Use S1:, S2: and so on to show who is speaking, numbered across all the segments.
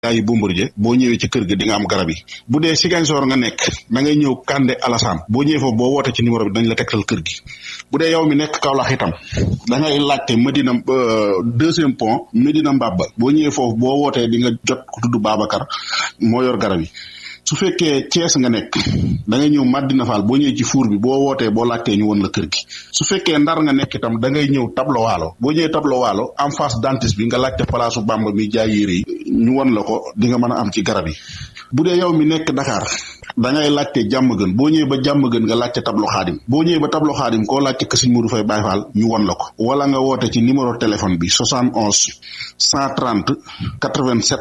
S1: yi Bombardier boo ñëwee ci kër ga di nga am garab yi bu dee Ziguinchor nga nekk da ngay ñëw Kande Alassane boo ñëwee foofu boo wootee ci numéro bi dañ la tegtal kër gi bu dee yow mi nekk Kaolack itam da ngay laajte Medina deuxième pont Medina Mbaba boo ñëwee foofu boo wootee di nga jot ku tudd Babacar moo yor garab yi su fekkee Thiès nga nekk da ngay ñëw Madina Fall boo ñëwee ci fuur bi boo wootee boo laajtee ñu won la kër gi su fekkee Ndar nga nekk itam da ngay ñëw tablo waalo boo ñëwee tablo waalo en face dentiste bi nga laajte palaasu Bamba mi jaay yére yi ñu won la ko di nga mën a am ci garab yi bu dee yow mi nekk Dakar da ngay laajte jàmm gën boo ñëwee ba jàmm gën nga laajte tablo xaadim boo ñëwee ba tablo xaadim koo laajte kër Sëñ Modou Faye Baye Fall ñu won la ko wala nga woote ci numéro téléphone bi 71 130 87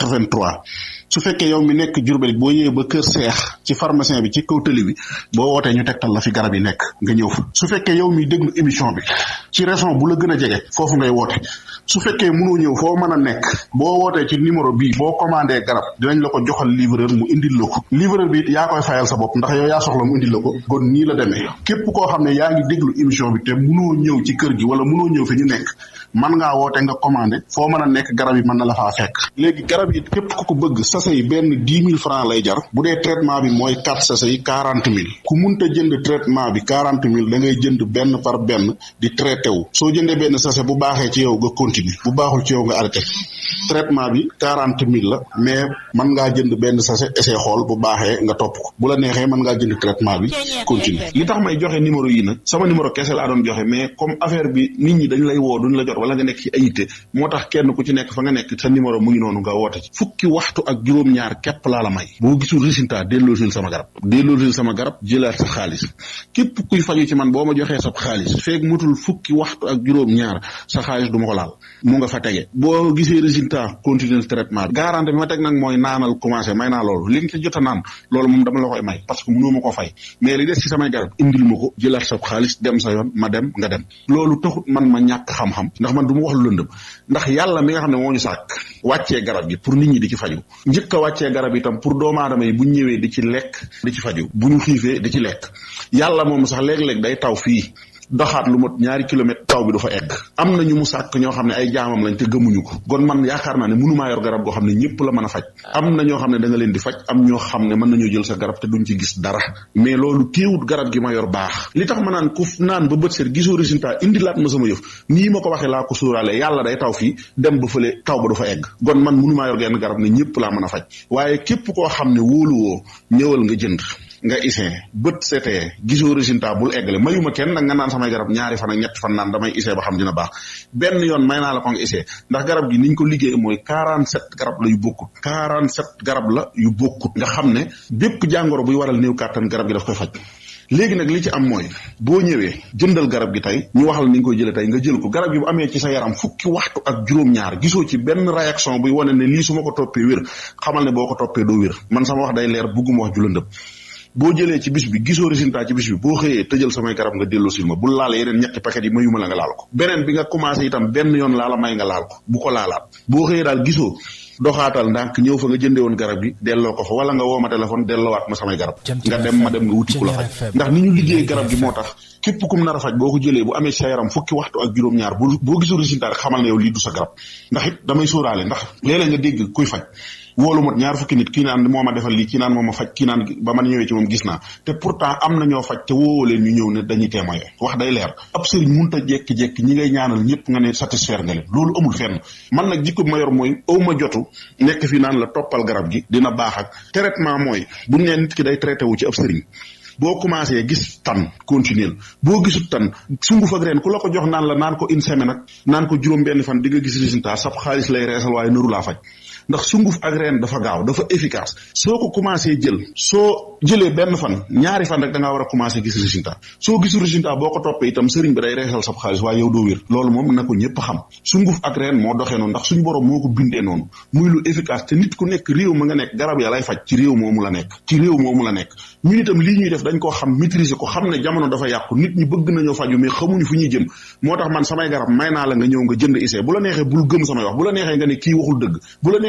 S1: 83 su fekkee yow mi nekk Jurbel boo ñëwee ba kër seex ci pharmacien bi ci kaw tëli bi boo wootee ñu tegtal la fi garab yi nekk nga ñëw fa su fekkee yow mi déglu émission bi ci région bu la gën a jege foofu ngay woote su fekkee mënoo ñëw foo mën a nekk boo wootee ci numéro bii boo commandé garab dinañ la ko joxal livreur mu indil la ko livreur bi yaa koy fayal sa bopp ndax yow yaa soxla mu indil la ko kon nii la demee képp koo xam ne yaa ngi déglu émission bi te mënoo ñëw ci kër gi wala mënoo ñëw fi ñu nekk man ngaa woote nga commandé foo mën a nekk garab yi mën na la faa fekk léegi garab yi képp ku ko bëgg sachet yi benn dix mille francs lay jar bu dee traitement bi mooy quatre sachet yi quarante mille ku munta jënd traitement bi quarante mille da ngay jënd benn par benn di traité wu soo jëndee benn sachet bu baaxee ci yow nga continuer bu baaxul ci yow nga arrêté traitement bi quarante mille la mais mën ngaa jënd benn sachet essai xool bu baaxee nga topp ko bu la neexee mën ngaa jënd traitement bi continuer li tax may joxe numéro yi nag sama numéro kese laa doon joxe mais comme affaire bi nit ñi dañ lay woo duñ la jot wala nga nekk ci ayité moo tax kenn ku ci nekk fa nga nekk sa numéro mu ngi noonu nga woote ci fukki waxtu ak juróom-ñaar képp laa la may boo gisul résultat delloosil sama garab delloosil sama garab jëlaat sa xaalis képp kuy faju ci man boo ma joxee sa xaalis feeg mutul fukki waxtu ak juróom-ñaar sa xaalis du ma ko laal mu nga fa tege boo gisee résultat continuer traitement bi garantie bi ma teg nag mooy naanal commencé may naa loolu li nga ci jot a naan loolu moom dama la koy may parce que mënoo ma ko fay mais li des ci samay garab indil ma ko jëlaat sa xaalis dem sa yoon ma dem nga dem loolu taxut man ma ñàkk xam-xam ndax man du ma wax lu lëndëm ndax yàlla mi nga xam ne moo ñu sàkk wàccee garab gi pour nit ñi di ci faju njëkk a wàccee garab itam pour doomu aadama yi bu ñu ñëwee di ci lekk di ci faju bu ñu xiifee di ci lekk yàlla moom sax léeg-léeg day taw fii doxaat lu mot ñaari kilomètre taw bi du fa egg am na ñu mu sàkk ñoo xam ne ay jaamam lañ te gëmuñu ko kon man yaakaar naa ne mënumaa yor garab goo xam ne ñëpp la mën a faj am na ñoo xam ne da nga leen di faj am ñoo xam ne mën nañoo jël sa garab te duñ ci gis dara mais loolu téewut garab gi ma yor baax li tax ma naan ku naan ba bët seet gisoo résultat indi laat ma sama yëf nii ma ko waxee laa ko sóoraale yàlla day taw fii dem ba fële taw ba du fa egg kon man mënumaa yor genn garab ne ñëpp laa mën a faj waaye képp koo xam ne wóoluwoo ñëwal nga jënd nga isee bët setee gisoo résultat bul eggale mayuma kenn nag nga naan samay garab ñaari fan ak ñetti fan naan damay isee ba xam dina baax benn yoon may naa la ko nga isee ndax garab gi niñ ko liggéey mooy quarante sept garab la yu bokkut quarante sept garab la yu bokkut nga xam ne bépp jàngoro buy waral néew kàttan garab gi daf koy faj léegi nag li ci am mooy boo ñëwee jëndal garab gi tey ñu waxal ni nga koy jëlee tey nga jël ko garab gi bu amee ci sa yaram fukki waxtu ak juróom-ñaar gisoo ci benn réaction buy wane ne lii su ma ko toppee wér xamal ne boo ko toppee doo wér man sama wax day leer bugguma wax ju lëndëm boo jëlee ci bis bi gisoo résultat ci bis bi boo xëyee tëjal samay garab nga delloo sil ma bul laal yeneen ñetti paquet yi mayuma la nga laal ko beneen bi nga commencé itam benn yoon laa la may nga laal ko bu ko laalaat boo xëyee daal gisoo doxaatal ndànk ñëw fa nga jëndee woon garab gi delloo ko fa wala nga woo ma téléphone delloowaat ma samay garab nga dem ma dem nga wuti ku la faj ndax ni ñu liggéey garab gi moo tax képp kum nar a faj boo ko jëlee bu amee sa yaram fukki waxtu ak juróom-ñaar bu boo gisul résultat rek xamal ne yow lii du sa garab ndax it damay sóoraale ndax léeg-léeg nga dégg kuy faj woolu mot ñaar fukki nit kii naan moo ma defal lii kii naan moo ma faj kii naan ba man ñëwee ci moom gis naa te pourtant am na ñoo faj te woowoo leen ñu ñëw ne dañuy témoigner wax day leer ab sëriñ munta jekki-jekki ñi ngay ñaanal ñëpp nga ne satisfaire nga leen loolu amul fenn man nag jikko bi ma yor mooy aw ma jotu nekk fi naan la toppal garab gi dina baax ak traitement mooy buñ nee nit ki day traité wu ci ab sëriñ boo commencé gis tan continuer boo gisut tan sunguf ak reen ku la ko jox naan la naan ko une semaine ak naan ko juróom benn fan di nga gis résultat sab xaalis lay reesal waaye nëru laa faj ndax sunguf ak reen dafa gaaw dafa efficace soo ko commencé jël soo jëlee benn fan ñaari fan rek da ngaa war a commencé gis résultat soo gisul résultat boo ko toppee itam sëriñ bi day reesal sab xaalis waaye yow doo wér loolu moom na ko ñëpp xam sunguf ak reen moo doxee noonu ndax suñu borom moo ko bindee noonu muy lu efficace te nit ku nekk réew ma nga nekk garab ya lay faj ci réew moomu la nekk ci réew moomu la nekk ñun itam lii ñuy def dañ koo xam maîtriser ko xam ne jamono dafa yàqu nit ñi bëgg nañoo faju mais xamuñu fu ñuy jëm moo tax man samay garab may naa la nga ñëw nga jënd isee bu la neexee bul gëm samay wax bu la neexee nga ne kii waxul dëgg bu la neexee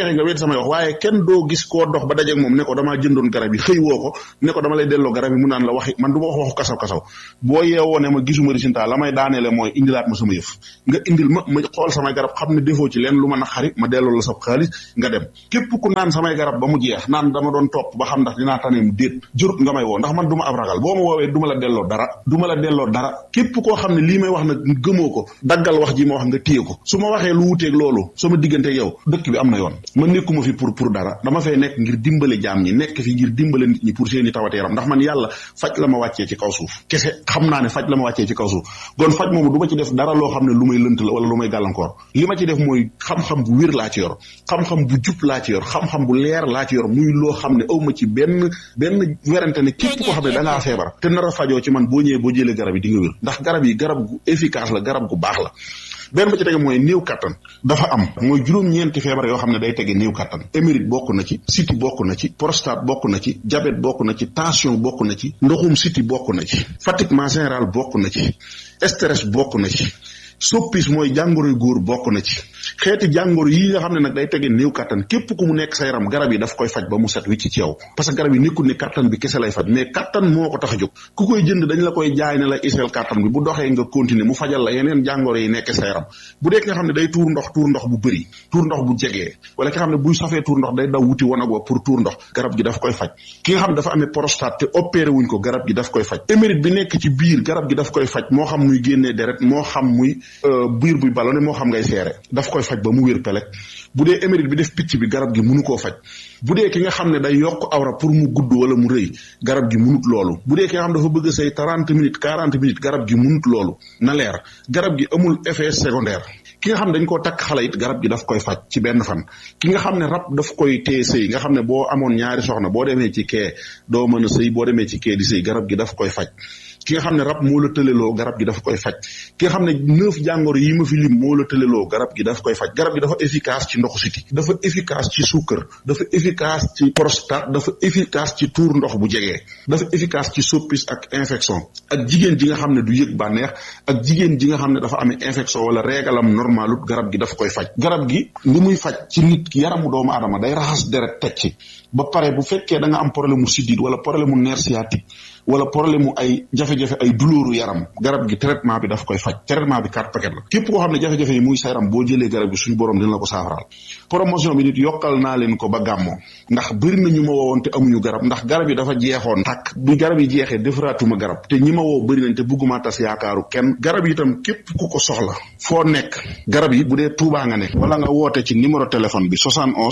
S1: neexee nga wéet samay wax waaye kenn doo gis koo dox ba dajeeg moom ne ko damaa jëndoon garab yi xëy woo ko ne ko dama lay delloo garab yi mu naan la waxi man du ma wax waxu kasaw kasaw boo yeewoo ne ma gisuma résultat la may daaneele mooy indilaat ma sama yëf nga indil ma ma xool samay garab xam ne defoo ci leen lu ma naqari ma delloo la sa xaalis nga dem képp ku naan samay garab ba mu jeex naan dama doon topp ba xam ndax dinaa taneem déet jurut nga may woo ndax man du ma ab ragal boo ma woowee du ma la delloo dara du ma la delloo dara képp koo xam ne lii may wax nag gëmoo ko daggal wax ji ma wax nga téye ko su ma waxee lu wuteeg loolu sama diggante yow dëkk bi am na yoon ma nekkuma fi pour pour dara dama fay nekk ngir dimbale jaam ñi nekk fi ngir dimbale nit ñi pour seeni tawate yaram ndax man yàlla faj la ma wàccee ci kaw suuf kese xam naa ne faj la ma wàccee ci kaw suuf kon faj moomu du ma ci def dara loo xam ne lu may lënt la wala lu may gàllankoor li ma ci def mooy xam-xam bu wér laa ci yor xam-xam bu jub laa ci yor xam-xam bu leer laa ci yor muy loo xam ne aw ma ci benn benn werante ne képp koo xam ne da ngaa feebar te nar a fajoo ci man boo ñëwee boo jëlee garab yi di nga wér ndax garab yi garab gu efficace la garab gu baax la benn ba ci tege mooy néew kattan dafa am mooy juróom-ñeenti feebar yoo xam ne day tege néew kattan émérite bokk na ci siti bokk na ci prostate bokk na ci diabète bokk na ci tension bokk na ci ndoxum siti bokk na ci fatiguement général bokk na ci stress bokk na ci soppis mooy jàngoroy góor bokk na ci xeeti jàngoro yi nga xam ne nag day tege néew kattan képp ku mu nekk sa yaram garab yi daf koy faj ba mu set wicc ci yow parce que garab yi nekkul ne kattan bi kese lay faj mais kattan moo ko tax a jóg ku koy jënd dañ la koy jaay ne la iseel kattan bi bu doxee nga continuer mu fajal la yeneen jàngoro yi nekk sa yaram bu dee ki nga xam ne day tuur ndox tuur ndox bu bëri tuur ndox bu jegee wala ki nga xam ne buy safee tuur ndox day daw wuti wanag wa pour tuur ndox garab gi daf koy faj ki nga xam ne dafa amee prostate te opéré wuñ ko garab gi daf koy faj émérite bi nekk ci biir garab gi daf koy faj moo xam muy génnee deret moo xam muy biir buy ballonné moo xam ngay seere daf koy faj ba mu wér pelek bu dee émérite bi def picc bi garab gi munu koo faj bu dee ki nga xam ne day yokk awra pour mu gudd wala mu rëy garab gi munut loolu bu dee ki nga xam dafa bëgg say trente minutes quarante minutes garab gi munut loolu na leer garab gi amul effet secondaire ki nga xam ne dañ koo takk xale it garab gi daf koy faj ci benn fan ki nga xam ne rab daf koy téye sëy nga xam ne boo amoon ñaari soxna boo demee ci kee doo mën a sëy boo demee ci kee di sëy garab gi daf koy faj ki nga xam ne rab moo la tëleloo garab gi daf koy faj ki nga xam ne neuf jàngoro yi ma fi lim moo la tëleloo garab gi daf koy faj garab gi dafa efficace ci ndoxu siti dafa efficace ci suukar dafa efficace ci prostate dafa efficace ci tuur ndox bu jegee dafa efficace ci soppis ak infection ak jigéen ji nga xam ne du yëg bànneex ak jigéen ji nga xam ne dafa amee infection wala régalam normalut garab gi daf koy faj garab gi li muy faj ci nit ki yaramu doomu aadama day raxas deret teg ci ba pare bu fekkee da nga am problème mu siddiit wala problème mu nerf sciatique wala problème mu ay jafe-jafe ay douleur yaram garab gi traitement bi daf koy faj traitement bi quatre paquet la képp koo xam ne jafe-jafe yi muy sa yaram boo jëlee garab gi suñu borom dina la ko saafaraal promotion bi nit yokkal naa leen ko ba gàmmoo ndax bëri na ñu ma woowoon te amuñu garab ndax garab yi dafa jeexoon tàkk bi garab yi jeexee defaraatuma garab te ñi ma woo bëri nañ te bugguma tas yaakaaru kenn garab yi itam képp ku ko soxla foo nekk garab yi bu dee Tuubaa nga nekk wala nga woote ci numéro téléphone bi 71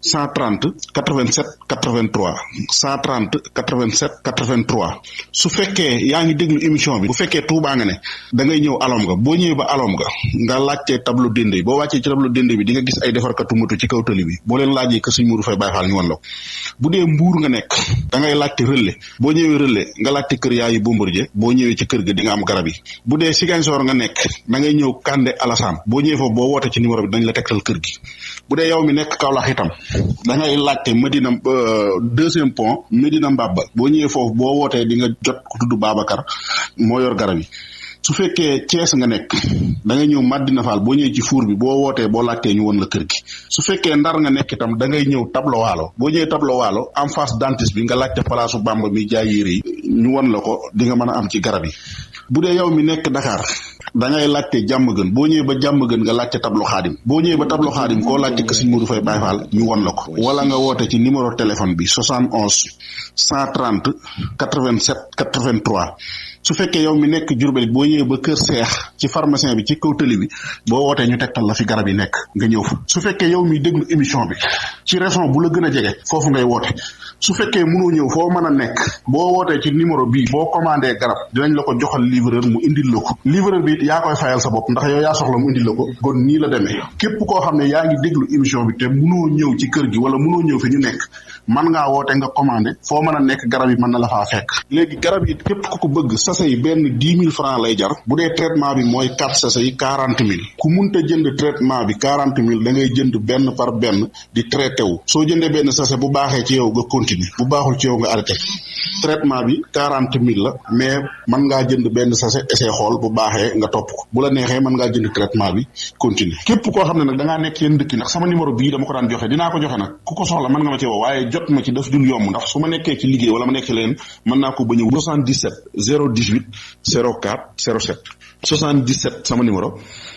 S1: 130 87 83 130 87 83 su fekkee yaa ngi déglu émission bi bu fekkee Tuubaa nga ne da ngay ñëw alom nga boo ñëwee ba alom nga nga laajtee tableau dende boo wàccee ci tableau dende bi di nga gis ay defarkatu moto ci kaw tali bi boo leen laajee que suñ muru fay bàyyi faal ñu wan la ko bu dee mbuur nga nekk da ngay laajte relais boo ñëwee relais nga laajte kër yaayu Bombardier boo ñëwee ci kër ga di nga am garab yi bu dee Ziguinchor nga nekk da ngay ñëw Kande Alassane boo ñëwee foofu boo woote ci numéro bi dañ la tegtal kër gi bu dee yow mi nekk Kaolack itam da ngay laajte Medina deuxième pont Medina Mbaba boo ñëwee foofu boo wootee di nga jot ku tudd Babacar moo yor garab yi su fekkee Thiès nga nekk da ngay ñëw Madina Fall boo ñëwee ci fuur bi boo wootee boo laajtee ñu won la kër gi su fekkee Ndar nga nekk itam da ngay ñëw tablo waalo boo ñëwee tablo waalo en face dentiste bi nga laajte palaasu Bamba mi jaay yére yi ñu won la ko di nga mën a am ci garab yi bu dee yow mi nekk Dakar da ngay laajte jàmm gën boo ñëwee ba jàmm gën nga laajte tablo xaadim boo ñëwee ba tablo xaadim koo laajte que Sëñ Modou Faye Baye Fall ñu won la ko wala nga woote ci numéro téléphone bi 71 130 87 83 su fekkee yow mi nekk Jurbel boo ñëwee ba kër seex ci pharmacien bi ci kaw tëli bi boo wootee ñu tegtal la fi garab yi nekk nga ñëw fa su fekkee yow mi déglu émission bi ci région bu la gën a jege foofu ngay woote su fekkee mënoo ñëw foo mën a nekk boo wootee ci numéro bii boo commandé garab dinañ la ko joxal livreur mu indil la ko livreur bi yaa koy fayal sa bopp ndax yow yaa soxla mu indil la ko kon nii la demee képp koo xam ne yaa ngi déglu émission bi te mënoo ñëw ci kër gi wala mënoo ñëw fi ñu nekk man ngaa woote nga commandé foo mën a nekk garab yi mën na la faa fekk léegi garab yi képp ku ko bëgg sachet sachet yi benn dix mille francs lay jar bu dee traitement bi mooy quatre sachet yi quarante mille ku munta jënd traitement bi quarante mille da ngay jënd benn par benn di traité wu soo jëndee benn sachet bu baaxee ci yow nga continuer bu baaxul ci yow nga arrêté traitement bi quarante mille la mais mën ngaa jënd benn sachet essai xool bu baaxee nga topp ko bu la neexee mën ngaa jënd traitement bi continuer képp koo xam ne nag da ngaa nekk yenn dëkk ndax sama numéro bii dama ko daan joxe dinaa ko joxe nag ku ko soxla mën nga ma ci woo waaye jot ma ci daf dul yomb ndax su ma nekkee ci liggéey wala ma nekk leen mën naa ko bañ a 77 018 04 07 77 sama numéro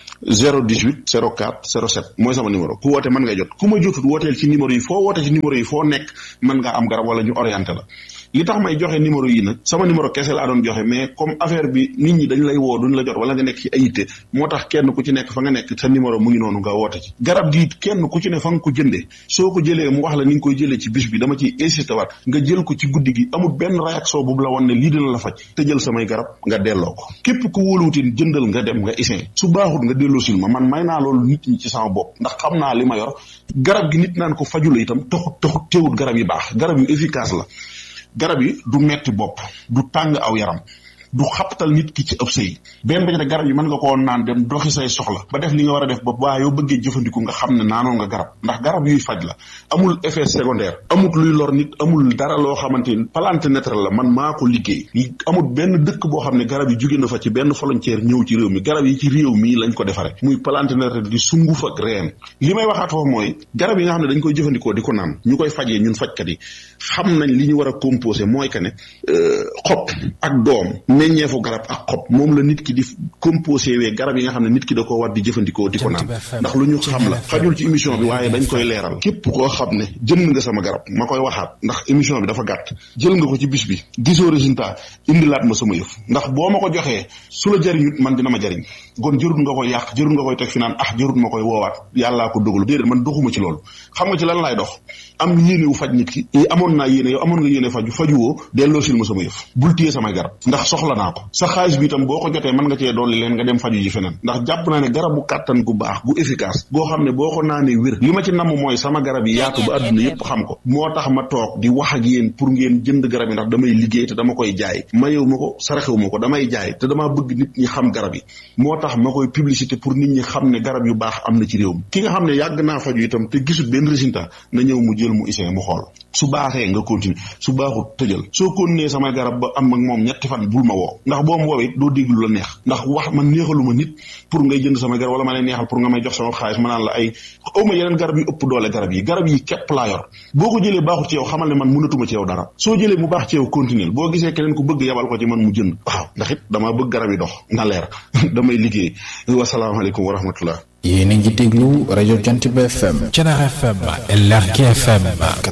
S1: 018 04 07 mooy sama numéro ku woote mën nga jot ku ma jotut wooteel ci numéro yi foo woote ci numéro yi foo nekk mën ngaa am garab wala ñu orienté la li tax may joxe numéro yi nag sama numéro kese laa doon joxe mais comme affaire bi nit ñi dañ lay woo duñ la jot wala nga nekk ci ayité moo tax kenn ku ci nekk fa nga nekk sa numéro mu ngi noonu nga woote ci garab gi kenn ku ci ne fa nga ko jëndee soo ko jëlee mu wax la ni nga koy jëlee ci bis bi dama ciy insisté waat nga jël ko ci guddi gi amul benn réaction boobu la woon ne lii dina la faj te jël samay garab nga delloo ko képp ku wóoluwutin jëndal nga dem nga isin su baaxut nga delloo sil ma man may naa loolu nit ñi ci sama bopp ndax xam naa li ma yor garab gi nit naan ko faju la itam taxut taxut teewut garab yi baax garab yu efficace la garab yi du metti bopp du tàng aw yaram du xaptal nit ki ci ëpp sëy benn ba ci ne garab yi mën nga koo naan dem doxi say soxla ba def li nga war a def ba waa yow bëggee jëfandiku nga xam ne naanoon nga garab ndax garab yuy faj la amul effet secondaire amul luy lor nit amul dara loo xamante ni plante naturelle la man maa ko liggéey amul benn dëkk boo xam ne garab yi jóge na fa ci benn frontière ñëw ci réew mi garab yi ci réew mi lañ ko defare muy plante naturelle di sunguf ak reen li may waxaat foofu mooy garab yi nga xam ne dañ koy jëfandikoo di ko naan ñu koy fajee ñun fajkat yi xam nañ li ñu war a composé mooy que ne xob ak doom meññeefu garab ak xob moom la nit ki di composé wee garab yi nga xam ne nit ki da ko war di jëfandikoo di ko naan ndax lu ñu xam la xajul ci émission bi waaye dañ koy leeral képp koo xam ne jënd nga sama garab ma koy waxaat ndax émission bi dafa gàtt jël nga ko ci bis bi gisoo résultat indilaat ma sama yëf ndax boo ma ko joxee su la jariñut man dina ma jariñ kon jërut nga koy yàq jërut nga koy teg fi naan ah jërut ma koy woowaat yàllaa ko dogalu déedéet man doxuma ci loolu xam nga ci lan laay dox am yéene wu faj nit ki amoon naa yéene yow amoon nga yéene faju fajuwoo delloo sil ma sama yëf bul téye samay garab ndax soxla naa ko sa xaalis bi itam boo ko jotee mën nga cee dolli leen nga dem faju ji feneen ndax jàpp naa ne garabu kàttan gu baax gu efficace goo xam ne boo ko naanee wér li ma ci namm mooy sama garab yi yaatu ba àdduna yépp xam ko moo tax ma toog di wax ak yéen pour ngeen jënd garab yi ndax damay liggéey te dama koy jaay mayewu ma ko saraxewu ma ko damay jaay te damaa bëgg nit ñi xam garab yi moo tax ma koy publicité pour nit ñi xam ne garab yu baax am na ci réew mi ki nga xam ne yàgg naa faju itam te gisul benn résultat na ñëw mu jël mu isee mu xool su baaxee nga continuer su baaxut tëjal soo continuer samay garab ba am ak moom ñetti fan bul ma woo ndax boo ma woowee doo déglu la neex ndax wax man neexalu ma nit pour ngay jënd samay garab wala ma lay neexal pour nga may jox sama xaalis ma naan la ay aw ma yeneen garab yu ëpp doole garab yi garab yi képp laa yor boo ko jëlee baaxut ci yow xamal ne man mënatuma ci yow dara soo jëlee mu baax ci yow continuer boo gisee keneen ku bëgg yabal ko ci man mu jënd waaw ndax it damaa bëgg garab yi dox na leer damay liggéey wasalaamaaleykum wa rahmatullah
S2: yéen a ngi déglu rajo Jant bi FM.
S3: Thiénaba FM LRK FM.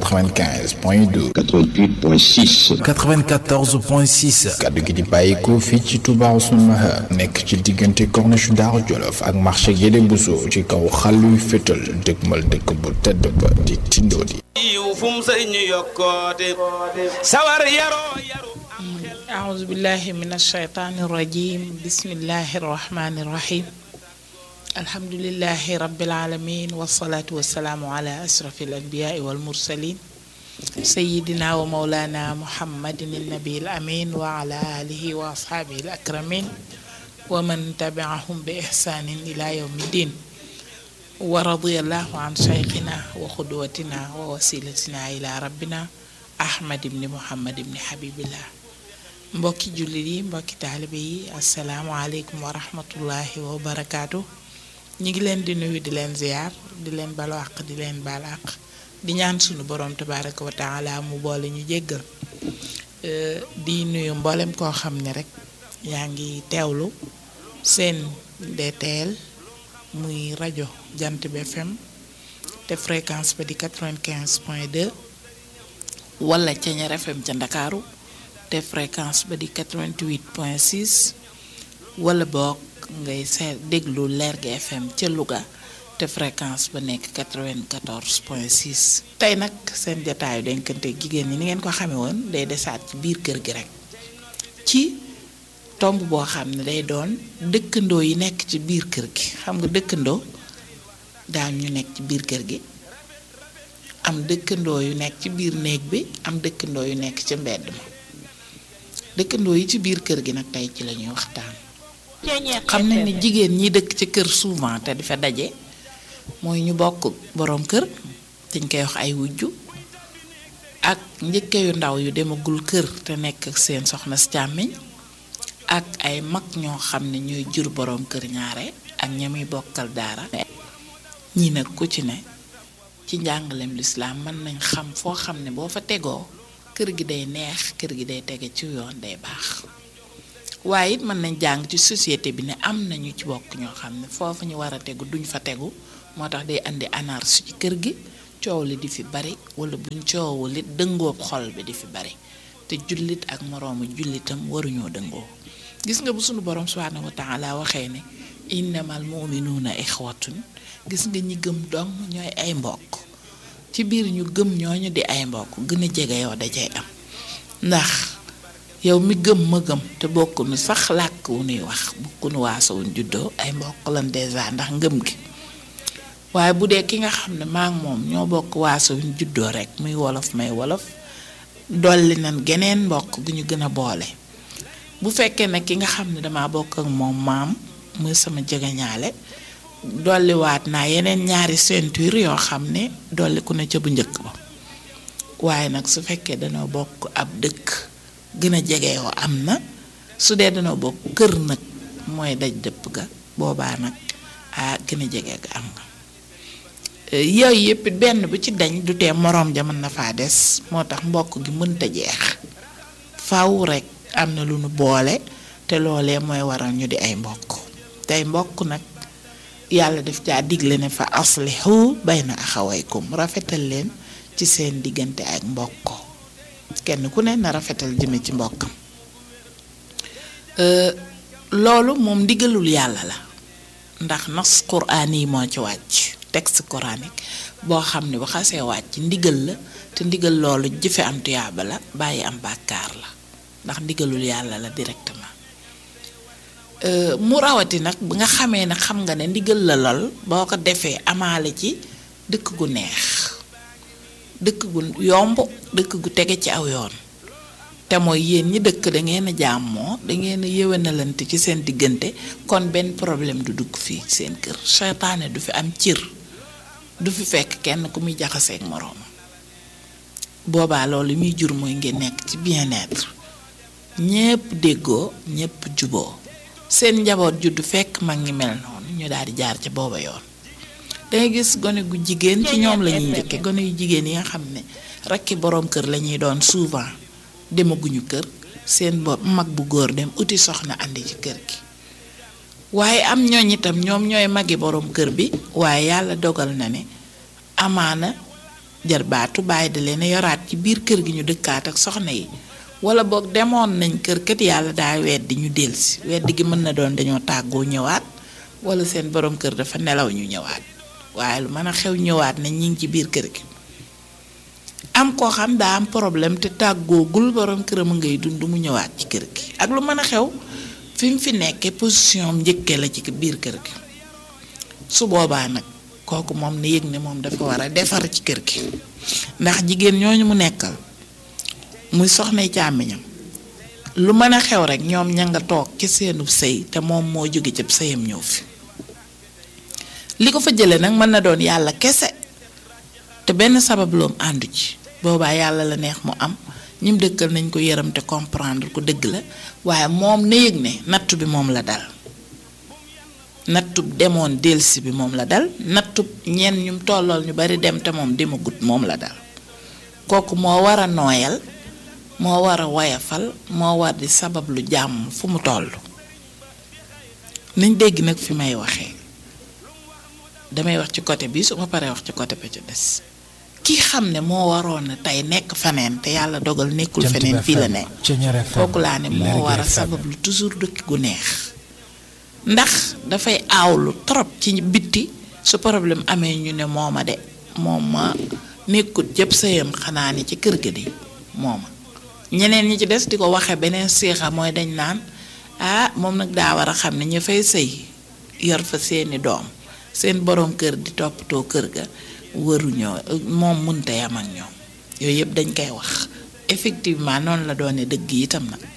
S2: 95 point 2.
S4: 88 point 6.
S3: 94 point 6.
S2: kaddu gi di bàyyikoo fii ci Touba Ousseynou Mahar nekk ci diggante corniche Daaru Jolof ak marché Guédé Bousso ci kaw xàlluy fétal dëgmal dëkk bu tedd ba di tindoo di.
S5: yiw fu mu sëy ñu yokkoote sawar yaroo yaru
S6: أعوذ بالله من الشيطان الرجيم بسم الله الرحمن الرحيم الحمد لله رب العالمين والصلاة والسلام على أشرف الأنبياء والمرسلين سيدنا ومولانا محمد النبي الأمين وعلى آله وأصحابه الأكرمين ومن تبعهم بإحسان إلى يوم الدين ورضي الله عن شيخنا وقدوتنا ووسيلتنا إلى ربنا أحمد بن محمد بن حبيب الله mbokki jullit yi mbokki taalibe yi asalaamualeykum wa rahmatullahi wa barakaatu ñu ngi leen di nuyu di leen ziyaar di leen balu àq di leen baal àq di ñaan sunu borom tabaraka wa taala mu boole ñu jéggal di nuyu mboolem koo xam ne rek yaa ngi teewlu seen DTL muy rajo jant bi FM te fréquence ba di 95 point 2 wala Ceñeer FM ca Ndakaaru te fréquence ba di 88 point 6 wala boog ngay seet déglu Lergui FM ca Louga te fréquence ba nekk 94 point 6 tey nag seen jataayu denkante jigéen ñi ni ngeen ko xamee woon day desaat ci biir kër gi rek ci tomb boo xam ne day doon dëkkandoo yi nekk ci biir kër gi xam nga dëkkandoo daal ñu nekk ci biir kër gi am dëkkandoo yu nekk ci biir néeg bi am dëkkandoo yu nekk ci mbedd ma dëkkandoo yi ci biir kër gi nag tey ci la ñuy waxtaan xam nañ ne jigéen ñi dëkk ci kër souvent te di fa daje mooy ñu bokk boroom kër dañ koy wax ay wujju ak njëkke yu ndaw yu demagul kër te nekk ak seen soxna si càmmiñ ak ay mag ñoo xam ne ñooy jur boroom kër ñaare ak ñamuy bokkal daara ñii nag ku ci ne ci njàngaleem lislaam mën nañ xam foo xam ne boo fa tegoo kër gi day neex kër gi day tege ci yoon day baax waaye it mën nañ jàng ci société bi ne am na ñu ci bokk ñoo xam ne foofu ñu war a tegu duñ fa tegu moo tax day andi anarchie ci kër gi coow li di fi bari wala buñ coowul it dëngoob xol bi di fi bari te jullit ak moroomu jullitam waruñoo dëngoo gis nga bu sunu borom subhaanahu wa taala waxee ne innamal muminuuna ixwatun gis nga ñi gëm dong ñooy ay mbokk ci biir ñu gëm ñooñu di ay mbokk gën a jege yow da cay am ndax yow mi gëm ma gëm te bokkunu sax làkk wu nuy wax bokkunu waaso wuñ juddoo ay mbokk lan dèjà ndax ngëm gi waaye bu dee ki nga xam ne maa ngi moom ñoo bokk waaso wuñ juddoo rek muy wolof may wolof dolli nan geneen mbokk gu ñu gën a boole bu fekkee ne ki nga xam ne dama bokk ak moom maam muy sama jegeñaale dolliwaat naa yeneen ñaari ceinture yoo xam ne dolli ku ne ca bu njëkk ba waaye nag su fekkee danoo bokk ab dëkk gën a jege yoo am na su dee danoo bokk kër nag mooy daj dëpp ga boobaa nag a gën a jege ga am nga yooyu yëpp benn bu ci dañ du tee moroom ja mën na faa des moo tax mbokk gi mënta jeex faw rekk am na lu nu boole te loolee mooy waral ñu di ay mbokk tey mbokk nag yàlla def caa digle ne fa aslihu bayna axawaykum rafetal leen ci seen diggante ak mbokk kenn ku ne na rafetal jëme ci mbokkam loolu moom ndigalul yàlla la ndax nas quraan yi moo ci wàcc texte coranique boo xam ne bu xasee wàcc ndigal la te ndigal loolu jëfe am tuyaaba la bàyyi am bàkkaar la ndax ndigalul yàlla la directement mu rawati nag bi nga xamee ne xam nga ne ndigal la lool boo ko defee amaale ci dëkk gu neex dëkk gu yomb dëkk gu tege ci aw yoon te mooy yéen ñi dëkk da ngeen a jàmmoo da ngeen a yéwénalante ci seen diggante kon benn problème du dugg fii seen kër seytaane du fi am cir du fi fekk kenn ku muy jaxaseeg moroom boobaa loolu muy jur mooy ngeen nekk ci bien-être ñépp déggoo ñépp juboo seen njaboot juddu fekk mag ngi mel noonu ñu daal di jaar ca booba yoon dangay gis gone gu jigéen ci ñoom la ñuy njëkke gone yu jigéen yi nga xam ne rakki boroom kër la ñuy doon souvent demaguñu kër seen bopp mag bu góor dem uti soxna andi ci kër gi waaye am ñooñ itam ñoom ñooy magi boroom kër bi waaye yàlla dogal na ne amaana jarbaatu bàyyi da leen yoraat ci biir kër gi ñu dëkkaat ak soxna yi wala boog demoon nañ kër kat yàlla daa weddi ñu delsi weddi gi mën na doon dañoo tàggoo ñëwaat wala seen boroom kër dafa nelaw ñu ñëwaat waaye lu mën a xew ñëwaat nañ ñi ngi ci biir kër gi am koo xam daa am problème te tàggoogul boroom këram a ngay dund mu ñëwaat ci kër gi ak lu mën a xew fi mu fi nekkee position am njëkkee la ci biir kër gi su boobaa nag kooku moom na yëg ne moom dafa war a defar ci kër gi ndax jigéen ñooñu mu nekkal muy soxna càmmiñam lu mën a xew rek ñoom ña nga toog ci seenu sëy te moom moo jóge ci sëyam ñëw fi li ko fa jële nag mën na doon yàlla kese te benn sabab loom àndu ci boobaa yàlla la neex mu am ñim dëkkal nañ ko yërëm te comprendre ko dëgg la waaye moom na yëg ne nattu bi moom la dal nattub demoon delsi bi moom la dal nattub ñenn ñum tollool ñu bari dem te moom demagut moom la dal kooku moo war a nooyal moo war a woyafal moo war di sabab lu jàmm fu mu toll nañ dégg nag fi may waxee damay wax ci côté bi su ma paree wax ci côté ba ci des ki xam ne moo waroon a tey nekk faneen te yàlla dogal nekkul feneen fii la ne kooku laa ne moo war a sabab lu toujours dëkk gu neex ndax dafay aawlu trop ci bitti su problème amee ñu ne mooma de moom ma nekkut jëpp sëyam xanaa ni ci kër ga di mooma ñeneen ñi ci des di ko waxe beneen seexa mooy dañ naan ah moom nag daa war a xam ne ñu fay sëy yor fa seeni doom seen boroom kër di toppatoo kër ga waruñoo moom mënta yam ak ñoom yooyu yëpp dañ koy wax effectivement noonu la doone dëgg itam nag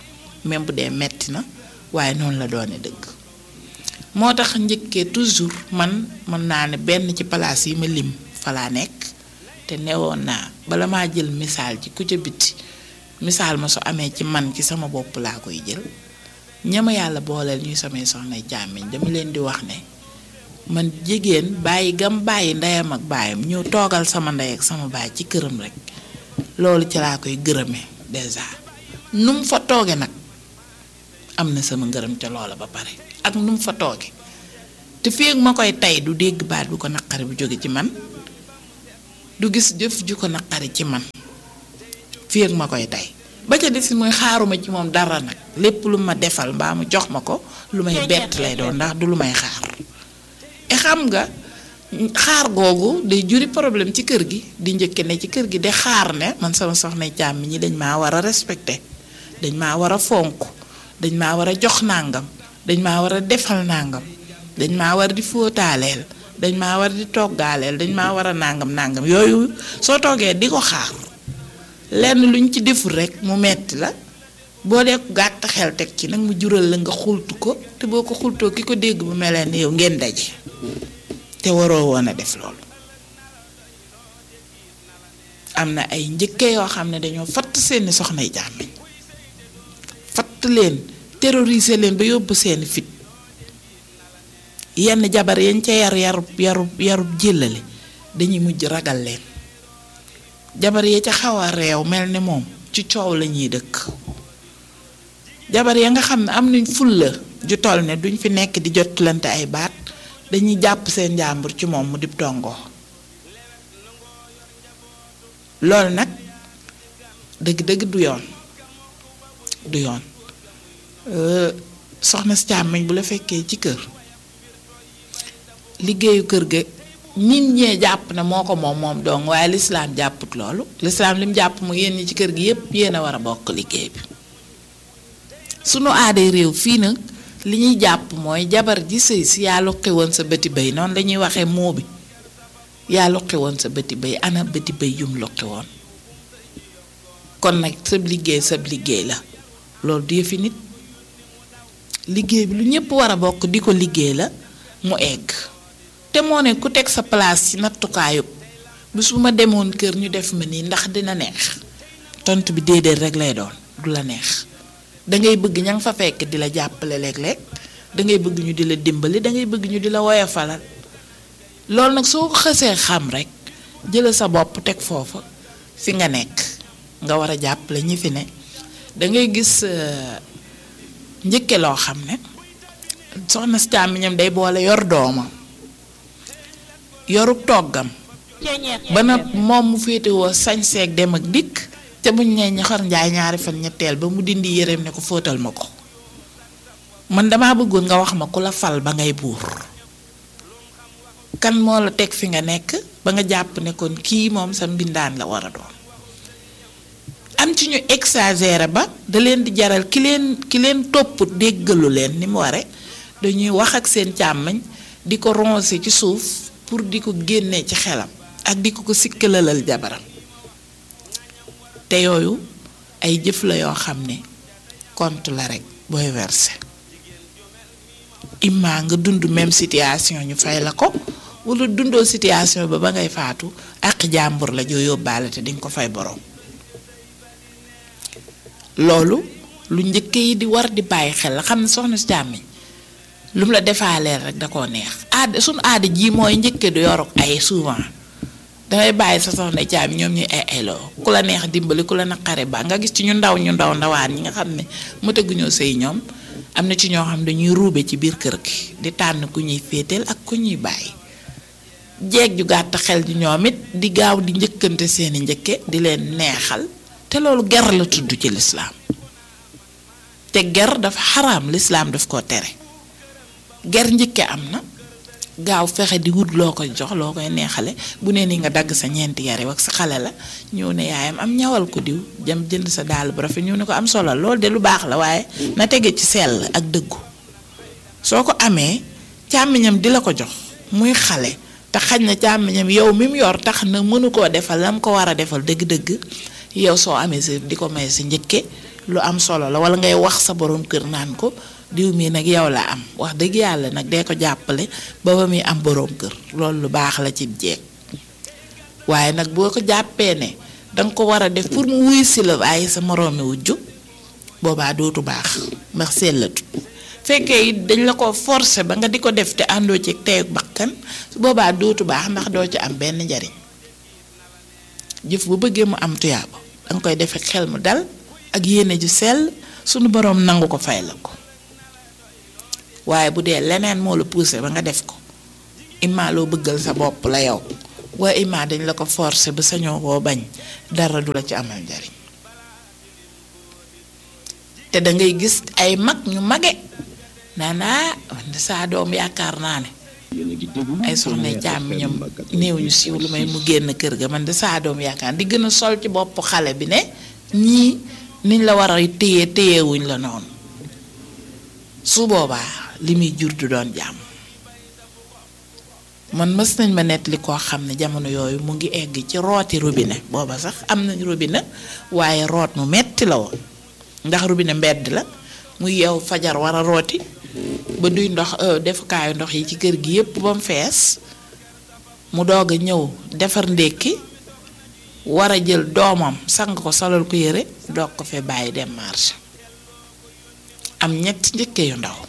S6: même bu dee metti na waaye noonu la doone dëgg moo tax njëkkee toujours man mën naa ne benn ci palaas yi ma lim fa laa nekk te newoon naa bala maa jël misaal ci ku ca biti misaal ma su amee ci man ci sama bopp laa koy jël ñama yàlla booleel ñuy samay soxna jàmmiñ dama leen di wax ne man jigéen bàyyi gam bàyyi ndeyam ak baayam ñëw toogal sama ndey ak sama baay ci këram rek loolu ci laa koy gërëme déjà nu mu fa tooge nag am na sama ngërëm ca loola ba pare ak nu mu fa tooge te feeg ma koy tey du dégg baat bu ko naqari bu jóge ci man du gis jëf ju ko naqari ci man feeg ma koy tey ba ca des mooy xaaruma ci moom dara nag lépp lu ma defal mbaa mu jox ma ko lu may bett lay doon ndax du lu may xaar e xam nga xaar googu day juri problème ci kër gi di njëkke ne ci kër gi de xaar ne man sama soxna càmmi ñi dañ maa war a respecté dañ maa war a fonk dañ maa war a jox nàngam dañ maa war a defal nàngam dañ maa war di fóotaaleel dañ maa war di toggaaleel dañ maa war a nàngam nàngam yooyu soo toogee di ko xaar lenn luñ ci deful rek mu metti la boo dee gàtt xel teg ci nag mu jural la nga xultu ko te boo ko xultoo ki ko dégg bu melee ni yow ngeen daje te waroo woon a def loolu am na ay njëkke yoo xam ne dañoo fatt seeni soxnay jàmmiñ fatt leen terroriser leen ba yóbbu seeni fit yenn jabar yañ ca yar yarub yarub yarub jëllale dañuy mujj ragal leen jabar ya ca xaw a réew mel ni moom ci coow la ñuy dëkk jabar ya nga xam ne am nañ fulla ju toll ne duñ fi nekk di jotlante ay baat dañuy jàpp seen njàmbur ci moom mu dib tongoo loolu nag dëgg-dëgg du yoon du yoon soxna si càmmiñ bu la fekkee ci kër liggéeyu kër ga nit ñee jàpp ne moo ko moom moom dong waaye lislaam jàpput loolu lislaam lim jàpp mu yéen ñi ci kër gi yépp yéen a war a bokk liggéey bi sunu aaday réew fii nag li ñuy jàpp mooy jabar ji sëy si yaa luqi woon sa bëti bay noonu lañuy waxee moo bi yaa luqi woon sa bëti bay ana bëti bay yum luqi woon kon nag sab liggéey sab liggéey la loolu du yëfi nit liggéey bi lu ñépp war a bokk di ko liggéey la mu egg te moo ne ku teg sa place ci nattukaayub bis bu ma demoon kër ñu def ma nii ndax dina neex tontu bi déedéet rek lay doon du la neex dangay bëgg ña nga fa fekk di la jàppale léeg-léeg dangay bëgg ñu di la dimbali dangay bëgg ñu di la woyofalal loolu nag soo ko xësee xam rek jëla sa bopp teg foofa fi nga nekk nga war a jàppale ñi fi ne dangay gis njëkke loo xam ne soxna si càmmiñam day boole yor doomam yorub toggam ba na moom mu féetewoo sañseeg dem ak dikk te buñ nee ñaxar njaay ñaari fan ñetteel ba mu dindi yéreem ne ko fóotal ma ko man dama bëggoon nga wax ma ku la fal ba ngay buur kan moo la teg fi nga nekk ba nga jàpp ne kon kii moom sa mbindaan la war a doon am ci ñu exagéré ba da leen di jaral ki leen ki leen topp déggalu leen ni mu ware dañuy wax ak seen càmmañ di ko roncer ci suuf pour di ko génnee ci xelam ak di ko ko sikkalalal jabaram te yooyu ay jëf la yoo xam ne compte la rek booy verser imma nga dund même situation ñu fay la ko wala dundoo situation ba ba ngay faatu ak jàmbur la joo yóbbaale te dinga ko fay borom loolu lu njëkk yi di war di bàyyi xel la xam ne soxna si càmmiñ lu mu la defaaleel rek da koo neex aada suñu aada ji mooy njëkke du yoruk ay souvent dangay bàyyi sa soxna càmmiñ ñoom ñuy ay ayloo ku la neex dimbali ku la naqare ba nga gis ci ñu ndaw ñu ndaw ndawaan ñi nga xam ne mëtaguñoo sëy ñoom am na ci ñoo xam dañuy ruube ci biir kër gi di tànn ku ñuy féeteel ak ku ñuy bàyyi jeeg ju gàtt xel ji ñoom it di gaaw di njëkkante seeni njëkke di leen neexal te loolu ger la tudd ci lislaam te ger dafa xaraam lislaam daf koo tere ger njëkke am na gaaw fexe di wut loo koy jox loo koy neexale bu nee ni nga dagg sa ñeenti yare ak sa xale la ñëw ne yaayam am ñawal ko diw jëm jënd sa dàll bu rafet ñëw ne ko am solo loolu de lu baax la waaye na tege ci sell ak dëggu soo ko amee càmmiñam di la ko jox muy xale te xaj na càmmiñam yow mi mu yor tax na mënu koo defal lam ko war a defal dëgg-dëgg yow soo amee sa di ko may sa njëkke lu am solo la wala ngay wax sa borom kër naan ko diw mii nag yow la am wax dëgg yàlla nag dee ko jàppale ba ba muy am borom kër loolu lu baax la ci jeeg waaye nag boo ko jàppee ne danga ko war a def pour mu wuy si la waaye sa moroomi wujju boobaa dootu baax ndax sellatu fekkee it dañ la ko forcer ba nga di ko def te àndoo ci teyu bakkan su boobaa dootu baax ndax doo ci am benn njariñ jëf bu bëggee mu am tuyaaba danga koy defe xel mu dal ak yéene ju sell sunu boroom nangu ko fay la ko waaye bu dee leneen moo la poussé ba nga def ko imma loo bëggal sa bopp la yow waaye imma dañ la ko forcer ba sañoo koo bañ dara du la ci amal njariñ te da ngay gis ay mag ñu mage naan ah man de saa doom yaakaar naa ne ay soxna jàmm ñoom néew ñu siiw lu may mu génn kër ga man de saa doom yaakaar di gën a sol ci bopp xale bi ne ñii niñ la war a téye téyewuñ la noonu su boobaa li muy jur du doon jàmm man mës nañ ma nettali koo xam ne jamono yooyu mu ngi egg ci rooti robinet booba sax am nañ robinet waaye root mu metti la woon ndax robinet mbedd la mu yeew fajar war a rooti ba duy ndox defukaayu ndox yi ci kër gi yépp ba mu fees mu doog a ñëw defar ndékki war a jël doomam sang ko solal ko yére doog ko fee bàyyi dem marché am ñett njëkke yu ndaw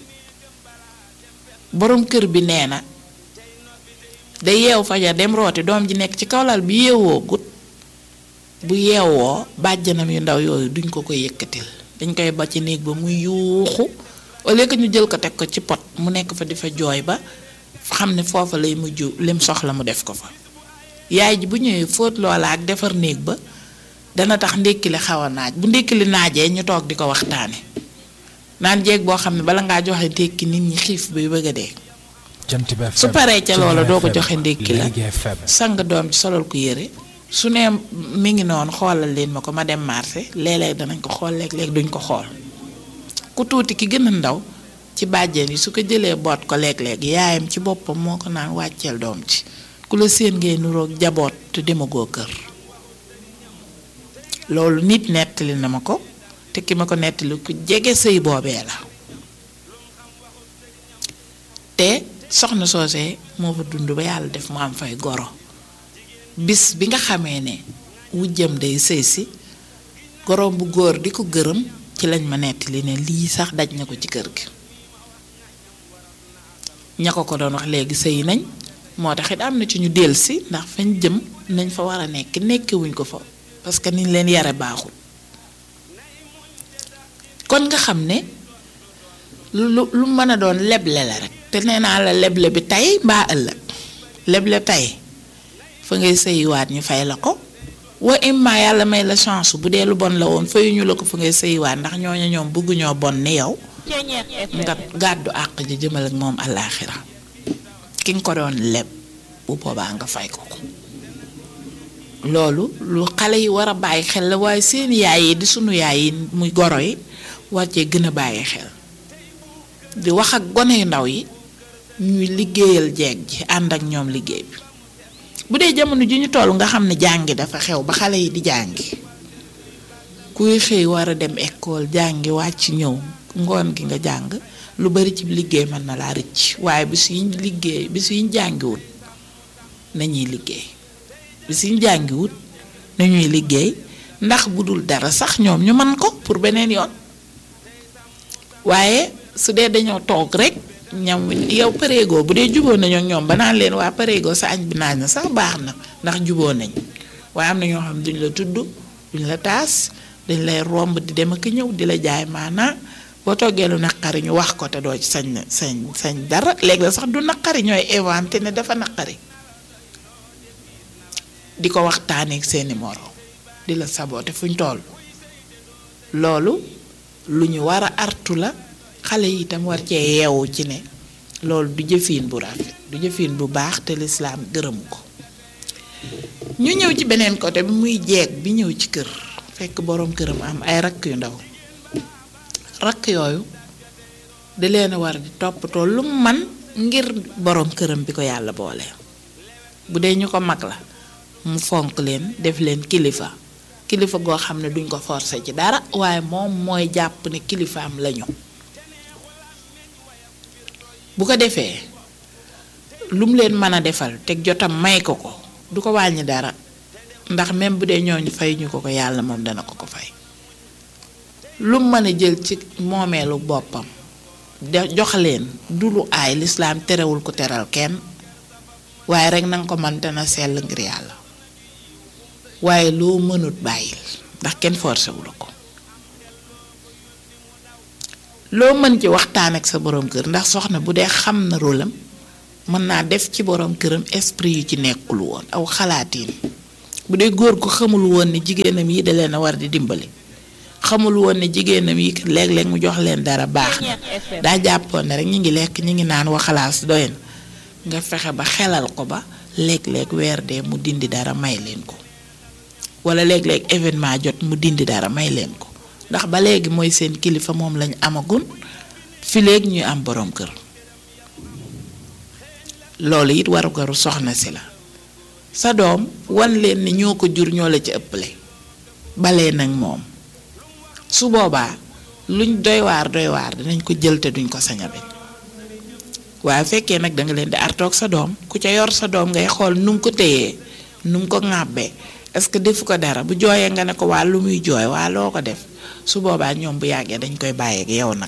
S6: boroom kër bi nee na day yeew fajar dem rooti doom ji nekk ci kawlal bi yeewoo gut bu yeewoo bàjjanam yu ndaw yooyu duñ ko koy yëkkatil dañ koy ba ci néeg ba muy yuuxu au lieu que ñu jël ko teg ko ci pot mu nekk fa di fa jooy ba xam ne foofa lay mujj lim soxla mu def ko fa yaay ji bu ñëwee fóot loola ak defar néeg ba dana tax ndékki li xaw a naaj bu ndékki li naajee ñu toog di ko waxtaane naan jeeg boo xam ne bala ngaa joxe ndékki nit ñi xiif bi bëgg a dee su paree ca loola doo ko joxe ndékki la sang doom ci solal ko yére su ne mi ngi noonu xoolal leen ma ko ma dem marché léeg-léeg danañ ko xool léeg-léeg duñ ko xool ku tuuti ki gën a ndaw ci bàjjen yi su ko jëlee boot ko léeg-léeg yaayam ci boppam moo ko naan wàcceel doom ci ku la séen ngay nuroog jaboot te demagoo kër loolu nit nettali na ma ko te ki ma ko nettali ku jege sëy boobee la te soxna soosee moo fa dund ba yàlla def mu am fay goro bis bi nga xamee ne wujjam day sëy si goroom bu góor di ko gërëm ci lañ ma nettali ne lii sax daj na ko ci kër gi ña ko ko doon wax léegi sëy nañ moo tax it am na ci ñu dellusi ndax fañ jëm nañ fa war a nekk nekkewuñ ko fa parce que niñ leen yare baaxul kon nga xam ne lu lu mën a doon leble la rek te nee naa la leble bi tey mbaa ëllëg leble tey fa ngay sëyiwaat ñu fay la ko wa imma yàlla may la chance bu dee lu bon la woon fayuñu la ko fa ngay sëyiwaat ndax ñooñu ñoom bëgguñoo bon ni yow nga gàddu àq ji jëmal ak moom àllaaxira ki nga ko doon leb bu boobaa nga fay ko ko loolu lu xale yi war a bàyyi xel la waaye seen yaay yi di sunu yaay yi muy goro yi war cee gën a bàyyi xel di wax ak gone yu ndaw yi ñuy liggéeyal jeeg ji ànd ak ñoom liggéey bi bu dee jamono ji ñu toll nga xam ne jàngi dafa xew ba xale yi di jàngi kuy xëy war a dem école jàngi wàcc ñëw ngoon gi nga jàng lu bari ci liggéey mën na laa rëcc waaye bis yiñ liggéey bis yiñ jàngiwut nañuy liggéey bis yiñ jàngiwut nañuy liggéey ndax bu dul dara sax ñoom ñu mën ko pour beneen yoon waaye su dee dañoo toog rek ñam yow pareegoo bu dee juboo nañoo ñoom ba naan leen waa pareegoo sa añ bi naaj na sax baax na ndax juboo nañ waaye am na ñoo xam duñ la tudd duñ la taas dañ lay romb di dem ak ñëw di la jaay maanaa boo toggee lu naqari ñu wax ko te doo ci sañ sañ sañ dara léegi la sax du naqari ñooy inventé ne dafa naqari di ko waxtaanee ak seeni moroom di la saboote fuñ toll loolu lu ñu war a artu la xale yi itam war cee yeewu ci ne loolu du jëfiin bu rafet du jëfiin bu baax te lislaam gërëmu ko ñu ñëw ci beneen côté bi muy jeeg bi ñëw ci kër fekk boroom këram am ay rakk yu ndaw rakk yooyu di leen war di toppatoo lu man ngir boroom këram bi ko yàlla boole bu dee ñu ko mag la mu fonk leen def leen kilifa kilifa goo xam ne duñ ko forcer ci dara waaye moom mooy jàpp ne kilifaam lañu bu ko defee lu mu leen mën a defal teg jotam may ko ko du ko wàññi dara ndax même bu dee ñooñu fay ñu ko ko yàlla moom dana ko ko fay lu mu mën a jël ci moomeelu boppam de jox leen du lu aay lislaam terewul ko teral kenn waaye rek nanga ko mën na sell ngir yàlla waaye loo mënut bàyyil ndax kenn forcé wu la ko loo mën ci waxtaan ak sa borom kër ndax soxna bu dee xam na rôlam mën naa def ci borom këram esprit yu ci nekkul woon aw xalaatiin bu dee góor gu xamul woon ne jigéenam yi da leen a war di dimbali xamul woon ne jigéenam yi léeg-léeg mu jox leen dara baax na daa jàppoon ne rek ñi ngi lekk ñi ngi naan waxalaas doy na nga fexe ba xelal ko ba léeg-léeg weer dee mu dindi dara may leen ko wala léeg-léeg événement jot mu dindi dara may leen ko ndax ba léegi mooy seen kilifa moom lañu amagun fi léegi ñuy am borom kër loolu it warugaru soxna si la sa doom wan leen ni ñoo ko jur ñoo la ci ëpple balee nag moom su boobaa luñ doy waar doy waar dinañ ko jël te duñ ko sañ a bañ waaye fekkee nag danga leen di artoog sa doom ku ca yor sa doom ngay xool nu mu ko téyee nu mu ko ŋàbbee est-ce que defu ko dara bu jooyee nga ne ko waa lu muy jooy waa loo ko def su boobaa ñoom bu yàggee dañ koy bàyyeeg yow nag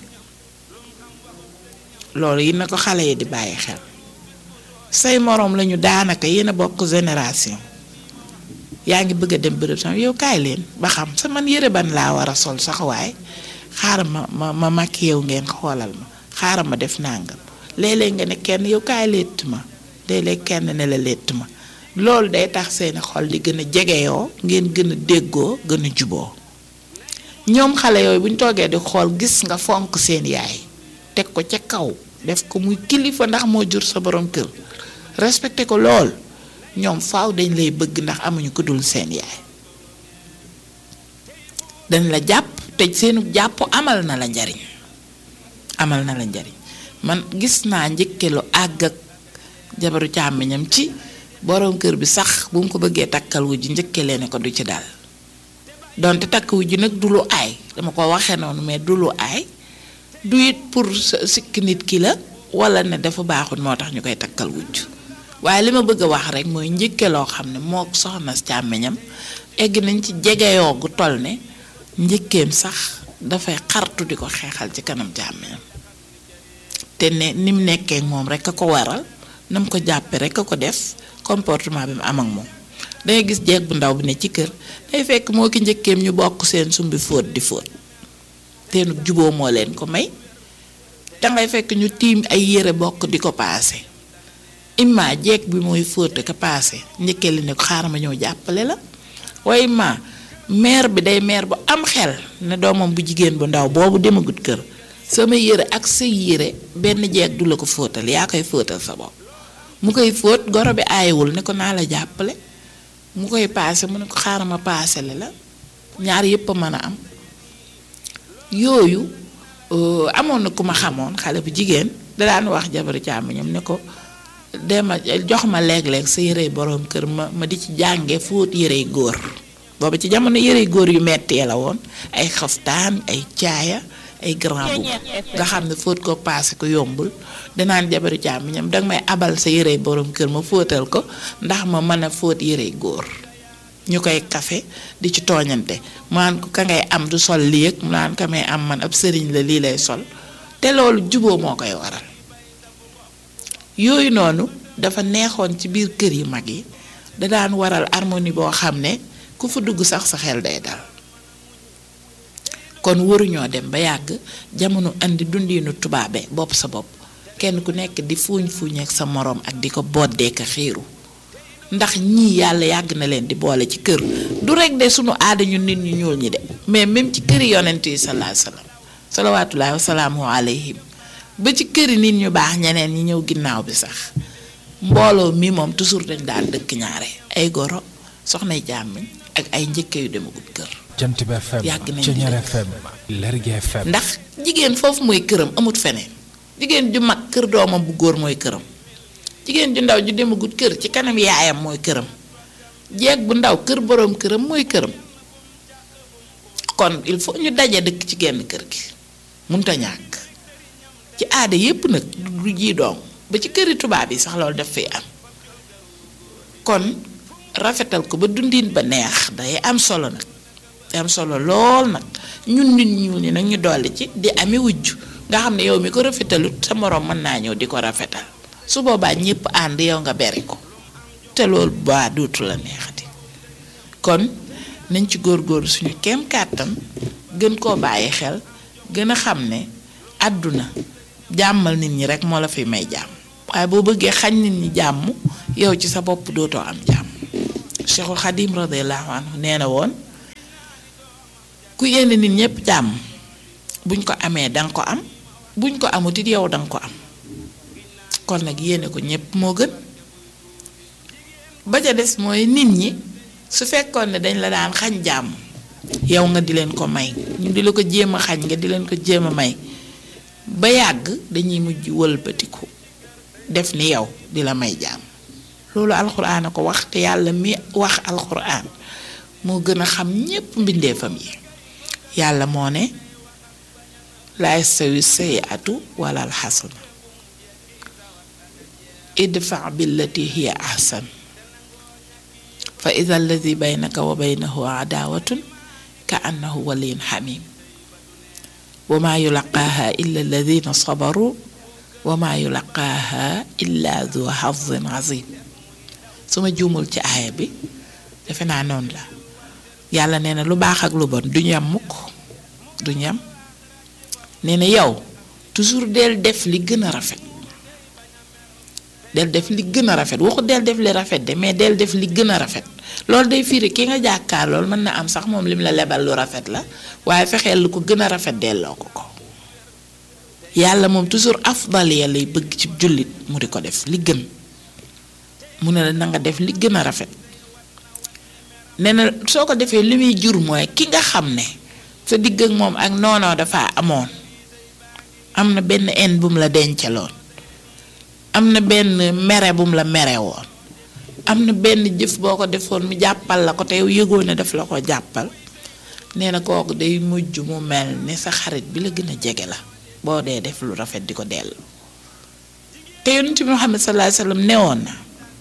S6: loolu yi na ko xale yi di bàyyi xel say moroom lañu daanaka yéen a bokk génération yaa ngi bëgg a dem bërëb sama yow kaay leen ba xam sa man yëre ban laa war a sol sax waaye xaaral ma ma ma makk yow ngeen xoolal ma xaaral ma def nàngam léeg-léeg nga ne kenn yow kaay létt ma léeg-léeg kenn ne la létt ma loolu day tax seeni xol di gën a jegeyoo ngeen gën a déggoo gën a juboo ñoom xale yooyu bu ñu toogee di xool gis nga fonk seen yaay teg ko ca kaw def ko muy kilifa ndax moo jur sa borom kër respecté ko lool ñoom faaw dañ lay bëgg ndax amuñu ko dul seen yaay dañ la jàpp te seenu jàpp amal na la njariñ amal na la njariñ man gis naa njëkke lu àgg ak jabaru càmmiñam ci borom kër bi sax bu mu ko bëggee takkal wu ji njëkke leen ko du ci dal donte takk wu ji nag du lu aay dama ko waxee noonu mais du lu aay du it pour sikk nit ki la wala ne dafa baaxul moo tax ñu koy takkal wujj waaye li ma bëgg a wax rek mooy njëkke loo xam ne moo soxna càmmiñam egg nañ ci jegeyoo gu toll ne njëkkeem sax dafay xartu di ko xeexal ci kanam càmmiñam te ne ni mu nekkee moom rek a ko waral na mu ko jàppee rek a ko def comportement bi mu am ak moom dangay gis jeeg bu ndaw bi ne ci kër day fekk moo ki njëkkeem ñu bokk seen sumbi fóot di fóot teenu juboo moo leen ko may dangay fekk ñu tiim ay yére bokk di ko paase imma jeeg bi mooy fóot ka paase njëkkee li ne ko xaaral ma ñëw jàppale la waaye ma mère bi day mère bu am xel ne doomam bu jigéen bu ndaw boobu demagut kër sama yére ak sa yére benn jeeg du la ko fóotal yaa koy fóotal sa bopp mu koy fóot goro bi aayewul ne ko naa la jàppale mu koy paase mu ne ko xaaral ma paasele la ñaar yépp a mën a am yooyu amoon na ku ma xamoon xale bu jigéen da daan wax jabaru càmmiñam ne ko dema jox ma léeg-léeg sa yërey boroom kër ma ma di ci jànge fóot yërey góor booba ci jamono yërey góor yu mettee la woon ay xaftaan ay caaya ay grand boubou nga xam ne fóot ko paase ko yombul danaan jabaru càmmiñam danga may abal sa yërey boroom kër ma fóotal ko ndax ma mën a fóot yërey góor ñu koy kafe di ci tooñante mu naan ko ka ngay am du sol lii ak mu naan ka may am man ab sëriñ la lii lay sol te loolu juboo moo koy waral yooyu noonu dafa neexoon ci biir kër yi mag yi da daan waral harmonie boo xam ne ku fa dugg sax sa xel day dal kon waruñoo dem ba yàgg jamono indi dundinu tubaabe bopp sa bopp kenn ku nekk di fuuñ fuuñ ak sa moroom ak di ko boddee ka xiiru ndax ñii yàlla yàgg na leen di boole ci kër du rek de sunu aada ñu nit ñu ñuul ñi de mais même ci këri yonent yi salaa salaam salawaatullaahi wasalaamu alayhim ba ci këri nit ñu baax ñeneen ñi ñëw ginnaaw bi sax mbooloo mi moom toujours dañ daan dëkk ñaare ay goro soxnay jàmmiñ ak ay njëkke yu demagut kër
S3: jant bi FM
S6: Yàgg nañ
S3: Ceñeer
S6: di
S3: FM Lergui FM
S6: ndax jigéen foofu mooy këram amut feneen jigéen ju mag kër doomam bu góor mooy këram jigéen ju ndaw ju demagut kër ci kanam yaayam mooy këram jeeg bu ndaw kër boroom këram mooy këram kon il faut ñu daje dëkk ci genn kër gi munta ñàkk ci aada yépp nag du ji doom ba ci këri tubaab yi sax loolu daf fi am kon rafetal ko ba dundin ba neex day am solo nag day am solo lool nag ñun nit ñu ni nag ñu dolli ci di ami wujj nga xam ne yow mi ko rafetalut sa moroom mën naa ñëw di ko rafetal su boobaa ñépp ànd yow nga beri ko te loolu baa dootu la neexati kon nañ ci góorgóorlu suñu kem kàttan gën koo bàyyi xel gën a xam ne àdduna jàmmal nit ñi rek moo la fi may jàmm waaye boo bëggee xañ nit ñi jàmm yow ci sa bopp dootoo am jàmm Cheikhul Xadim radiallahu anhu nee na woon ku yéene nit ñépp jàmm buñ ko amee danga ko am buñ ko amut it yow danga ko am kon nag yéene ko ñépp moo gën ba ca des mooy nit ñi su fekkoon ne dañ la daan xañ jàmm yow nga di leen ko may ñu di la ko jéem a xañ nga di leen ko jéem a may ba yàgg dañuy mujj wëlbatiku def ni yow di la may jàmm loolu alxuraan a ko wax te yàlla mi wax alxuraan moo gën a xam ñépp mbindeefam yi yàlla moo ne laa yastawi sayiatu wala alxasana idfa billati hiya ahsan fa ida alladi baynaka wa baynahu adaawatun ka annahu waliyun xamim wa maa yulaqaaha illa alladina sabaru wa maa yulaqaaha illa du xazin azim su ma juumul ci aaya bi defe naa noonu la yàlla nee na lu baax ak lu bon duñu yam mukk duñu yam nee na yow toujours del def li gën a rafet del def li gën a rafet waxu del def li rafet de mais del def li gën a rafet loolu day firi ki nga jàkkaar loolu mën na am sax moom lim la lebal lu rafet la waaye fexeel lu ko gën a rafet delloo ko ko yàlla moom toujours afdal ya lay bëgg ci jullit mu di ko def li gën mu ne la na nga def li gën a rafet nee na soo ko defee li muy jur mooy ki nga xam ne sa digg ak moom ak noonoo dafa amoon am na benn en bu mu la dencaloon am na benn mere bu mu la mere woon am na benn jëf boo ko defoon mu jàppal la ko te yow yëgoo ne daf la ko jàppal nee na kooku day mujj mu mel ni sa xarit bi la gën a jege la boo dee def lu rafet di ko dellu te yonent bi Muhammad sallallahu alayhi wasallam newoon na